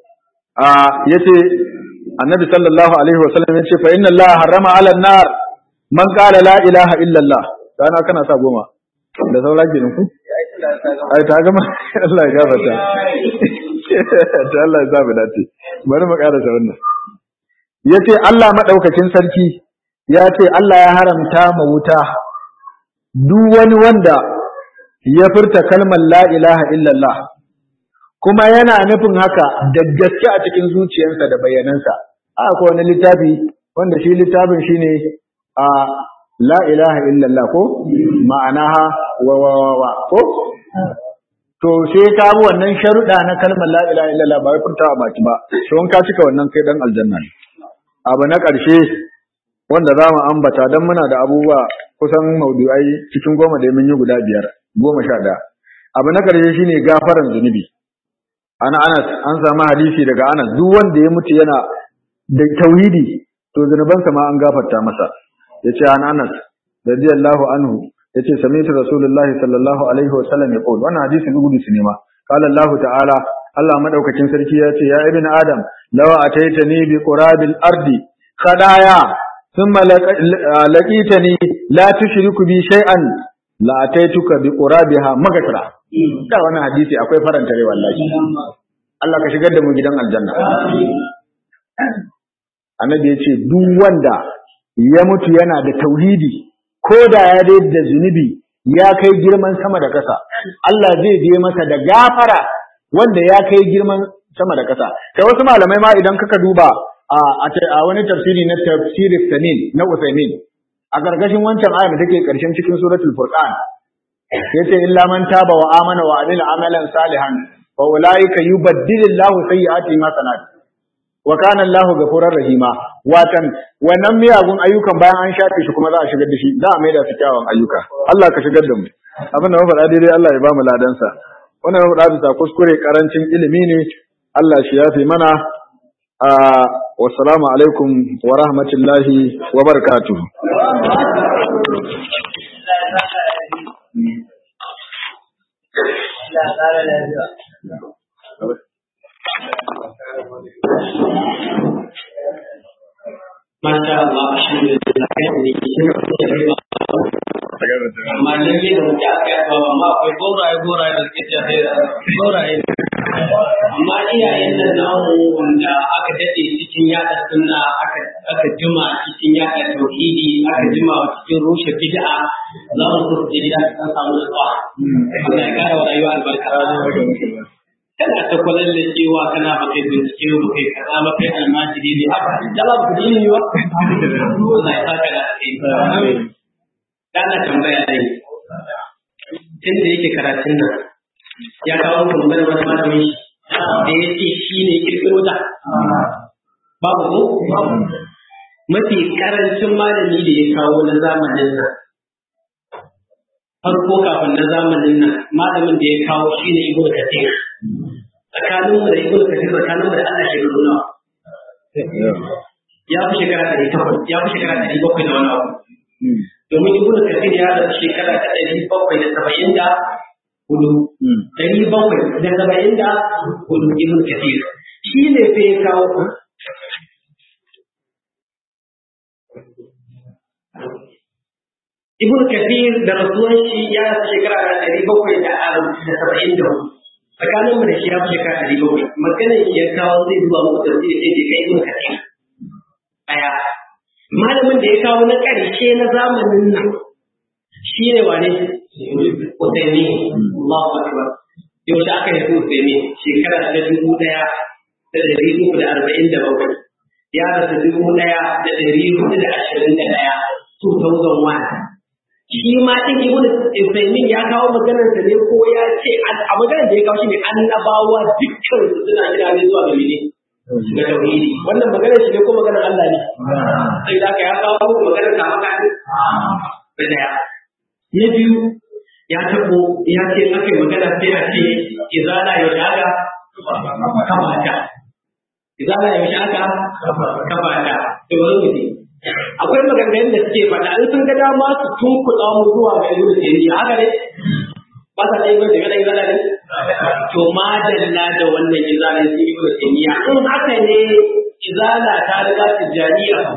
a yace annabi sallallahu alaihi wa sallam yace fa inna Allah harrama ala nar man qala la ilaha illallah dana kana sa goma da saura kenan ku ai ta gama Allah ya gafarta ta Allah ya zabi dace bari mu karasa wannan yace Allah madaukakin sarki ya ce Allah ya haramta ma wuta duk wani wanda ya furta kalmar la ilaha illallah kuma yana nufin haka da gaske a cikin zuciyarsa da bayanansa aka wani littafi wanda shi littafin shine a la ilaha illallah ko ma'anaha wa wa wa wa ko to sai ka bi wannan sharuɗa na kalmar la ilaha illallah ba wai furtawa baki ba to in ka cika wannan kai dan aljanna ne abu na ƙarshe wanda za mu ambata don muna da abubuwa kusan maudu'ai cikin goma da mun yi guda biyar goma sha ɗaya abu na ƙarshe shine gafaran zunubi ana anas an samu hadisi daga anas duk wanda ya mutu yana da tauhidi to zunubansa ma an gafarta masa yace an anas radiyallahu anhu yace sami'tu rasulullahi sallallahu alaihi wasallam yaqul wannan hadisin gudu su ne ma qala allah ta'ala Allah madaukakin sarki ya ce ya ibn adam law ataitani bi qurabil ardi khadaya thumma laqitani la tushriku bi shay'an la ataituka bi qurabiha magfira da wannan hadisi akwai faranta rai wallahi Allah ka shigar da mu gidan aljanna annabi ya ce duk wanda ya mutu yana da tauhidi ko da ya dai da zunubi ya kai girman sama da ƙasa Allah zai je masa da gafara wanda ya kai girman sama da ƙasa kai wasu malamai ma idan kaka duba a wani tafsiri na tafsirin sanin na Usaimin a gargashin wancan ayar da take karshen cikin suratul furqan yace illa man taba wa amana wa amila amalan salihan fa ulaika yubaddilillahu sayyi'ati ma sanat wa kana Allahu ghafurur rahima watan wannan miyagun ayyukan bayan an shafe shi kuma za a shigar da shi za a maida su kyawun ayyuka Allah ka shigar da mu abin da mafaɗa daidai Allah ya ba mu ladansa wannan mafaɗa bisa kuskure karancin ilimi ne Allah shi yafe mana a wassalamu alaikum wa rahmatullahi wa barakatuh Masha Allah, alhamdulillah, amma lalle da muke aka yi ba amma akwai goraye goraye da suke tafe da goraye amma iyayen nan namu wanda aka dade cikin yada sunna aka aka jima cikin yada tauhidi aka jima cikin rushe bid'a za mu so su gida su samu nutsuwa Allah ya kara wa rayuwa albarka kana ta kwalan da cewa kana ba kai bincike ba kai kaza ba kai almajiri ne haka da ba ku dini ba Allah ya saka da kai Dana tambaya dai, tun da yake karatun nan, ya kawo tambayar wani malami da ya ce shi ne kirkiro ta. Babu ko? Mafi karancin malami da ya kawo na zamanin nan. Farko kafin na zamanin nan, malamin da ya kawo shi ne Ibn Kathir. Tsakaninmu da Ibn Kathir tsakaninmu da Allah shekaru nawa. Ya fi shekara ɗari takwas, ya fi shekara ɗari bakwai da wani abu. domin ibnu kathir ya da shekara ta ɗari bakwai da saba'in da hudu ɗari bakwai da saba'in da hudu ibnu kathir shi ne fa ya kawo ibnu kathir da rasuwan shi ya da shekara ta ɗari bakwai da saba'in da hudu tsakaninmu da shi ya fi shekara ɗari bakwai maganar shi ya kawo zai zuwa muku tafsiri sai kai ibnu kathir ɗaya malamin da ya kawo na ƙarshe na zamanin nan shi ne wane Usaini Allahu Akbar yau da aka haifi Usaini shekara ta dubu ɗaya da ɗari uku da arba'in da bakwai ya rasu dubu ɗaya da ɗari hudu da ashirin da ɗaya 2001 shi ma ɗin ibn Usaimin ya kawo maganar sa ne ko ya ce a maganar da ya kawo shi ne annabawa dukkan su suna jira ne zuwa ga mene ga tauhidi wannan maganar shi ne ko maganar Allah ne sai da ya kawo muku maganar ka maka ne da daya na biyu ya tabo ya ce aka yi magana sai a ce izala ya shaga kamata izala ya shaga kamata to wani mutum akwai maganganun da suke faɗa in sun ga dama su tunkuɗa mu zuwa ga ibnu taymiya haka ne ba sa dai ba daga izala ne to madalla da wannan izala sai ibnu taymiya in haka ne izala ta riga tijaniya kuwa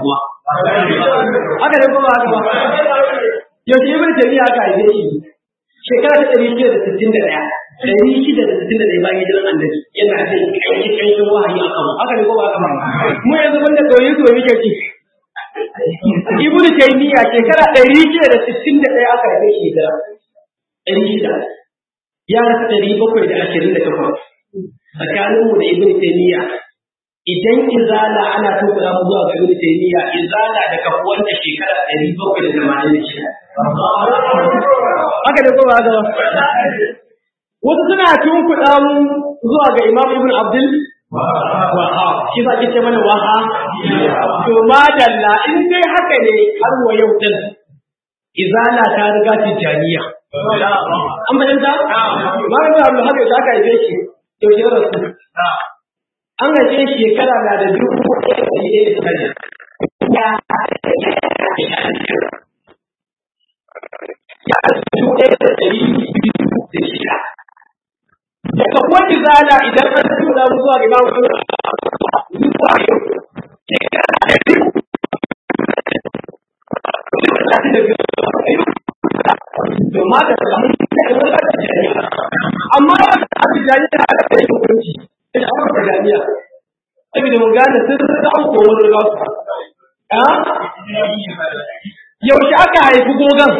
haka ne kuma haka ba yaushe ibn taymiya aka haife shi shekara ta ɗari shida da sittin da ɗaya ɗari shida da sittin da ɗaya bayan hijiran annabi yana jin ƙarshen ƙarshen wahayi a kanmu haka ne kuma haka ba mu yanzu banda ɗoyi to muke ci ibn taymiya shekara ɗari shida da sittin da ɗaya aka haife shi hijira ɗari shida ya rasa ɗari bakwai da ashirin da takwas tsakaninmu da ibn taymiya idan izala ana tukura mu zuwa ga ibn taymiya izala da kafuwar da shekara ɗari bakwai da tamanin da shida haka da kuma haka wasu suna tunkuɗa mu zuwa ga imam ibn abdul wahab shi za ki ce mana waha to madalla in dai haka ne har wa yau din izala ta riga tijaniya an fahimta malam da abu haka aka haife shi yau shi rasu an haife shi shekara na da dubu ɗaya da ɗaya da tare ya dubu ɗaya da ɗari biyu da shida daga wani zana idan an tura mu zuwa ga imamu zuwa yau shekara da biyu to ma da amma a tijani da aka kai hukunci da aka tijaniya saboda mun gane sun da an komo da gasu yaushe aka haifi gogon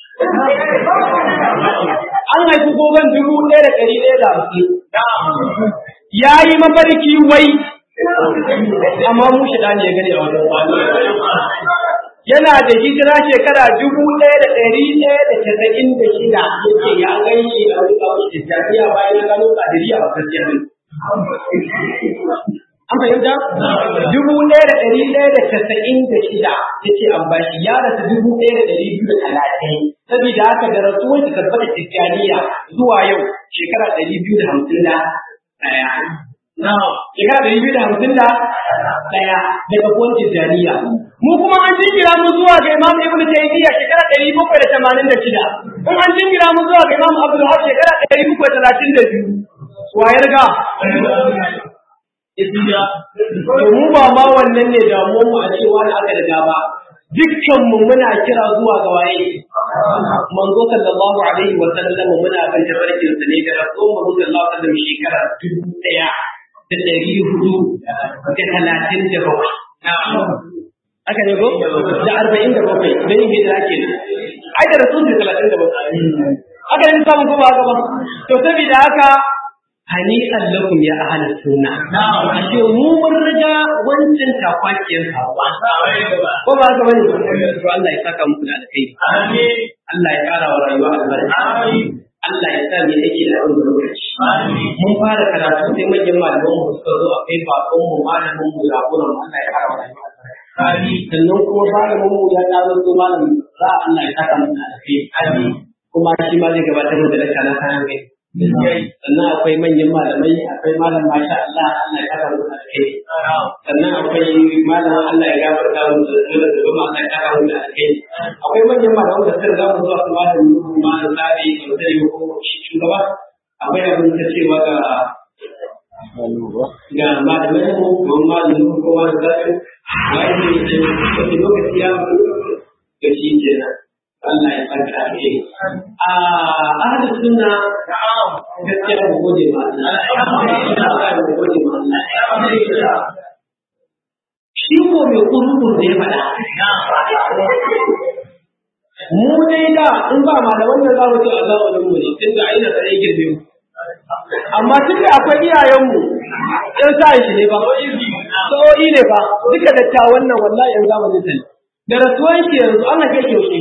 an haifi gogon dubu ɗaya da ɗari ɗaya da hamsin ya yi mafarki wai amma mu shi ne ya gani a wajen yana da hijira shekara dubu ɗaya da ɗari ɗaya da casa'in da shida yake ya gani a wuka wasu jami'a bayan ya gano ƙadiriya a gaskiya ne. An fahimta? Dubu ɗaya da ɗari ɗaya da casa'in da shida yake an bashi ya rasu dubu ɗaya da ɗari biyu da talatin. Saboda haka da rasuwar shi tabbata Tijjaniya zuwa yau shekara ɗari biyu da hamsin da ɗaya. Shekara ɗari biyu da hamsin da ɗaya daga kuwan Tijjaniya. Mu kuma an jingira mu zuwa ga Imam Ibn Taymiyyah shekara ɗari bakwai da tamanin da shida. In an jingira mu zuwa ga Imam Abdul Haq shekara ɗari bakwai da talatin da biyu. Wa ya riga? mu ba ma wannan ne damuwar mu a cewa da aka riga ba. Dukkan mu muna kira zuwa ga waye. Manzo sallallahu alaihi wa sallam muna kan tafarkin sa ne da Rasul Muhammad sallallahu alaihi wa sallam shekara dubu ɗaya da ɗari hudu da talatin da bakwai. Aka ne ko? Da arba'in da bakwai don yin hijira ke nan. Ai da Rasul da talatin da bakwai. Aka ne samun ko ba haka ba? To saboda haka hani'an lakum ya ahli sunna ashe mu mun riga wancan takwakiyar kawa ko ba ga bane to Allah ya saka muku da alkhairi amin Allah ya kara wa rayuwa albarka amin Allah ya sa mu yake da wannan lokaci mun fara karatu sai manyan malaman mu suka zo akai bakon mu malamin mu jagoran mu Allah ya kara wa rayuwa Amin. Sannan kuma malamin mu ya ƙaro so malamin za Allah ya saka mu da alkhairi. Amin. Kuma shi ma zai gabatar da lakka na kayan kai. sannan akwai manyan malamai akwai malam masha Allah Allah ya kara musu alheri sannan akwai malam Allah ya gafarta musu da da kuma Allah ya kara musu alheri akwai manyan malamai da suka ga zuwa kuma da nuhu malam tsari da sai ko shugaba akwai abin da cewa ga ga malamai mu ko malam nuhu ko malam tsari wai ne ce wani lokaci ya ga shi kenan Allah ya saka alheri. A ahli sunna gaskiya mu gode ma Allah. Allah mu gode ma Allah. Shi ko mai kurkur da ya faɗa. Mu dai da in ba malaman da za mu ci Allah wa mu ne tun da aina tsare girbe mu. Amma tun da akwai iyayenmu ɗan sa shi ne ba. Sa'o'i ne ba duka dattawan nan wallahi yanzu zamanin sani. Da rasuwan shi yanzu ana kai kyaushe.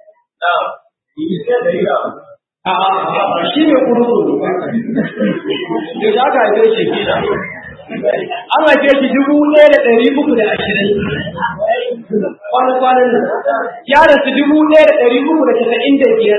shi ne kurkuru da za ka haife shi an haife shi dubu ɗaya da ɗari uku da ashirin kwanan nan ya rasu dubu ɗaya da ɗari uku da casa'in da biyar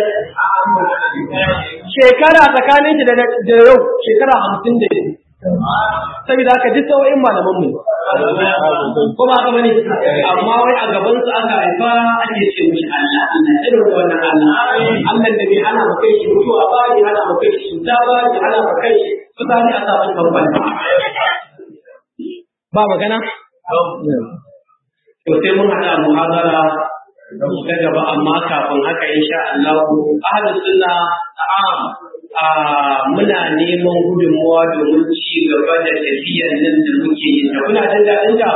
shekara tsakanin shi da yau shekara hamsin da biyu saboda haka duk sau'in malaman mu ko ba haka bane amma wai a gaban su aka haifa ake ce mishi Allah Allah irin wannan Allah Allah da bai hana mu kai shi mutuwa ba bai hana mu kai shi cuta ba bai hana mu kai shi mutane a sabon kamfani ba magana to sai mun haɗa muhadara ta gaba amma kafin haka insha Allah ahlus sunna am a muna neman gudunmuwa domin ci gaba da tafiyar nan da muke yi da kuna jin daɗin ta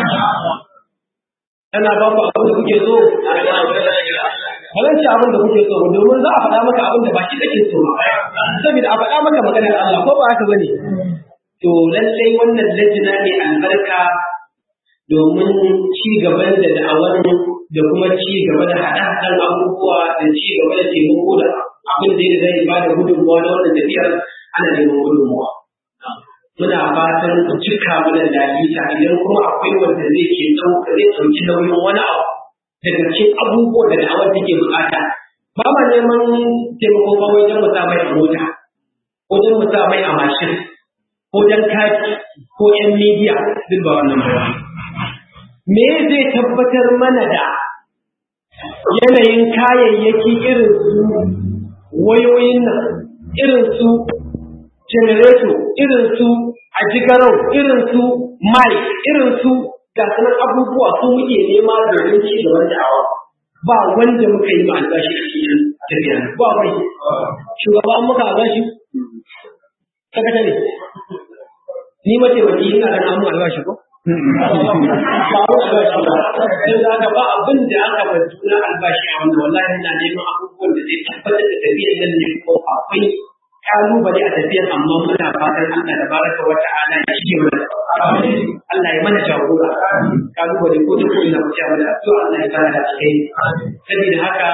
tana ba ku abin da kuke so ba zan ci abin da kuke so ba domin za a faɗa maka abin da ba shi kake so saboda a faɗa maka maganar Allah ko ba haka bane to lallai wannan lajina ne albarka domin ci gaban da da'awar da kuma ci gaba da haɗa-haɗan abubuwa da ci gaba da taimako da abin da ya zai ba da gudunmuwa na wannan tafiyar ana neman gudunmuwa. Muna fatan ku cika mana lalita idan kuma akwai wanda zai ke ɗauka zai ɗauki nauyin wani abu daga cikin abubuwan da da'awar take buƙata. Ba ma neman taimako ba wajen mu sa mai a mota, ko don mu sa mai a mashin, ko don kati, ko 'yan midiya duk ba wannan ba. me zai tabbatar mana da yanayin kayayyaki irin su wayoyin nan irin su generator irin su ajigarau irin su mai irin su gasunan abubuwa su muke nema domin ci gaban da'awa ba wanda muka yi ma albashi a cikin tafiya ba wai shugaban muka albashi sakatare ni mace wace ina ganin an mu albashi ko sai za ka ba abin da aka bar juna albashi a wannan wallahi ina neman abubuwan da zai tabbatar da tafiyar nan ne ko akwai kalubale a tafiyar amma muna fatan Allah da baraka wa ta'ala ya shige mana Allah ya mana jagora kalubale ko da ko ina ku ta mana to Allah ya fara da cikin saboda haka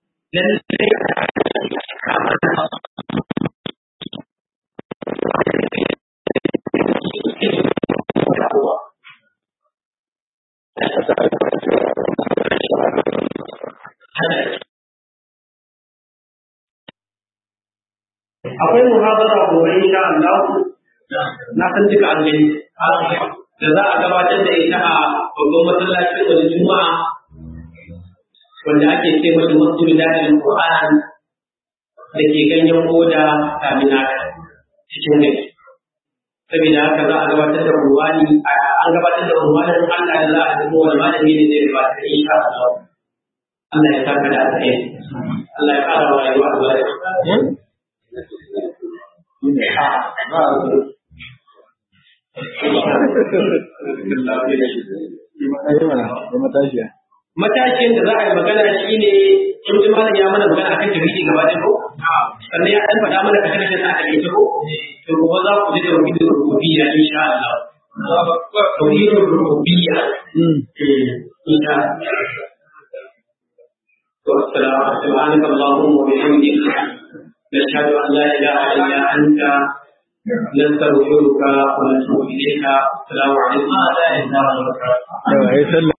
akwai muhabara gobe insha Allah na san duka an gani da za a gabatar da ita a babban masallacin wani juma'a wanda ake ce masa masjid dalil Qur'an da ke ganyen koda kamina cikin gari saboda haka za a gabatar da ruwani an gabatar da ruwanin Allah da za a dubo wani malami ne zai gabatar insha Allah Allah ya saka da alheri Allah ya fara wa rayuwa albarka Matashin da za a yi magana shi ne in ji malam ya mana magana akan tauhidi gaba da ko sannan ya dan faɗa mana kashe kashe sa a kai ko to gobe za ku ji tauhidin rububiyya insha Allah tauhidin rububiyya insha Allah سبحانك اللهم وبحمدك نشهد ان لا اله الا انت نستغفرك ونتوب اليك السلام عليكم ورحمه الله وبركاته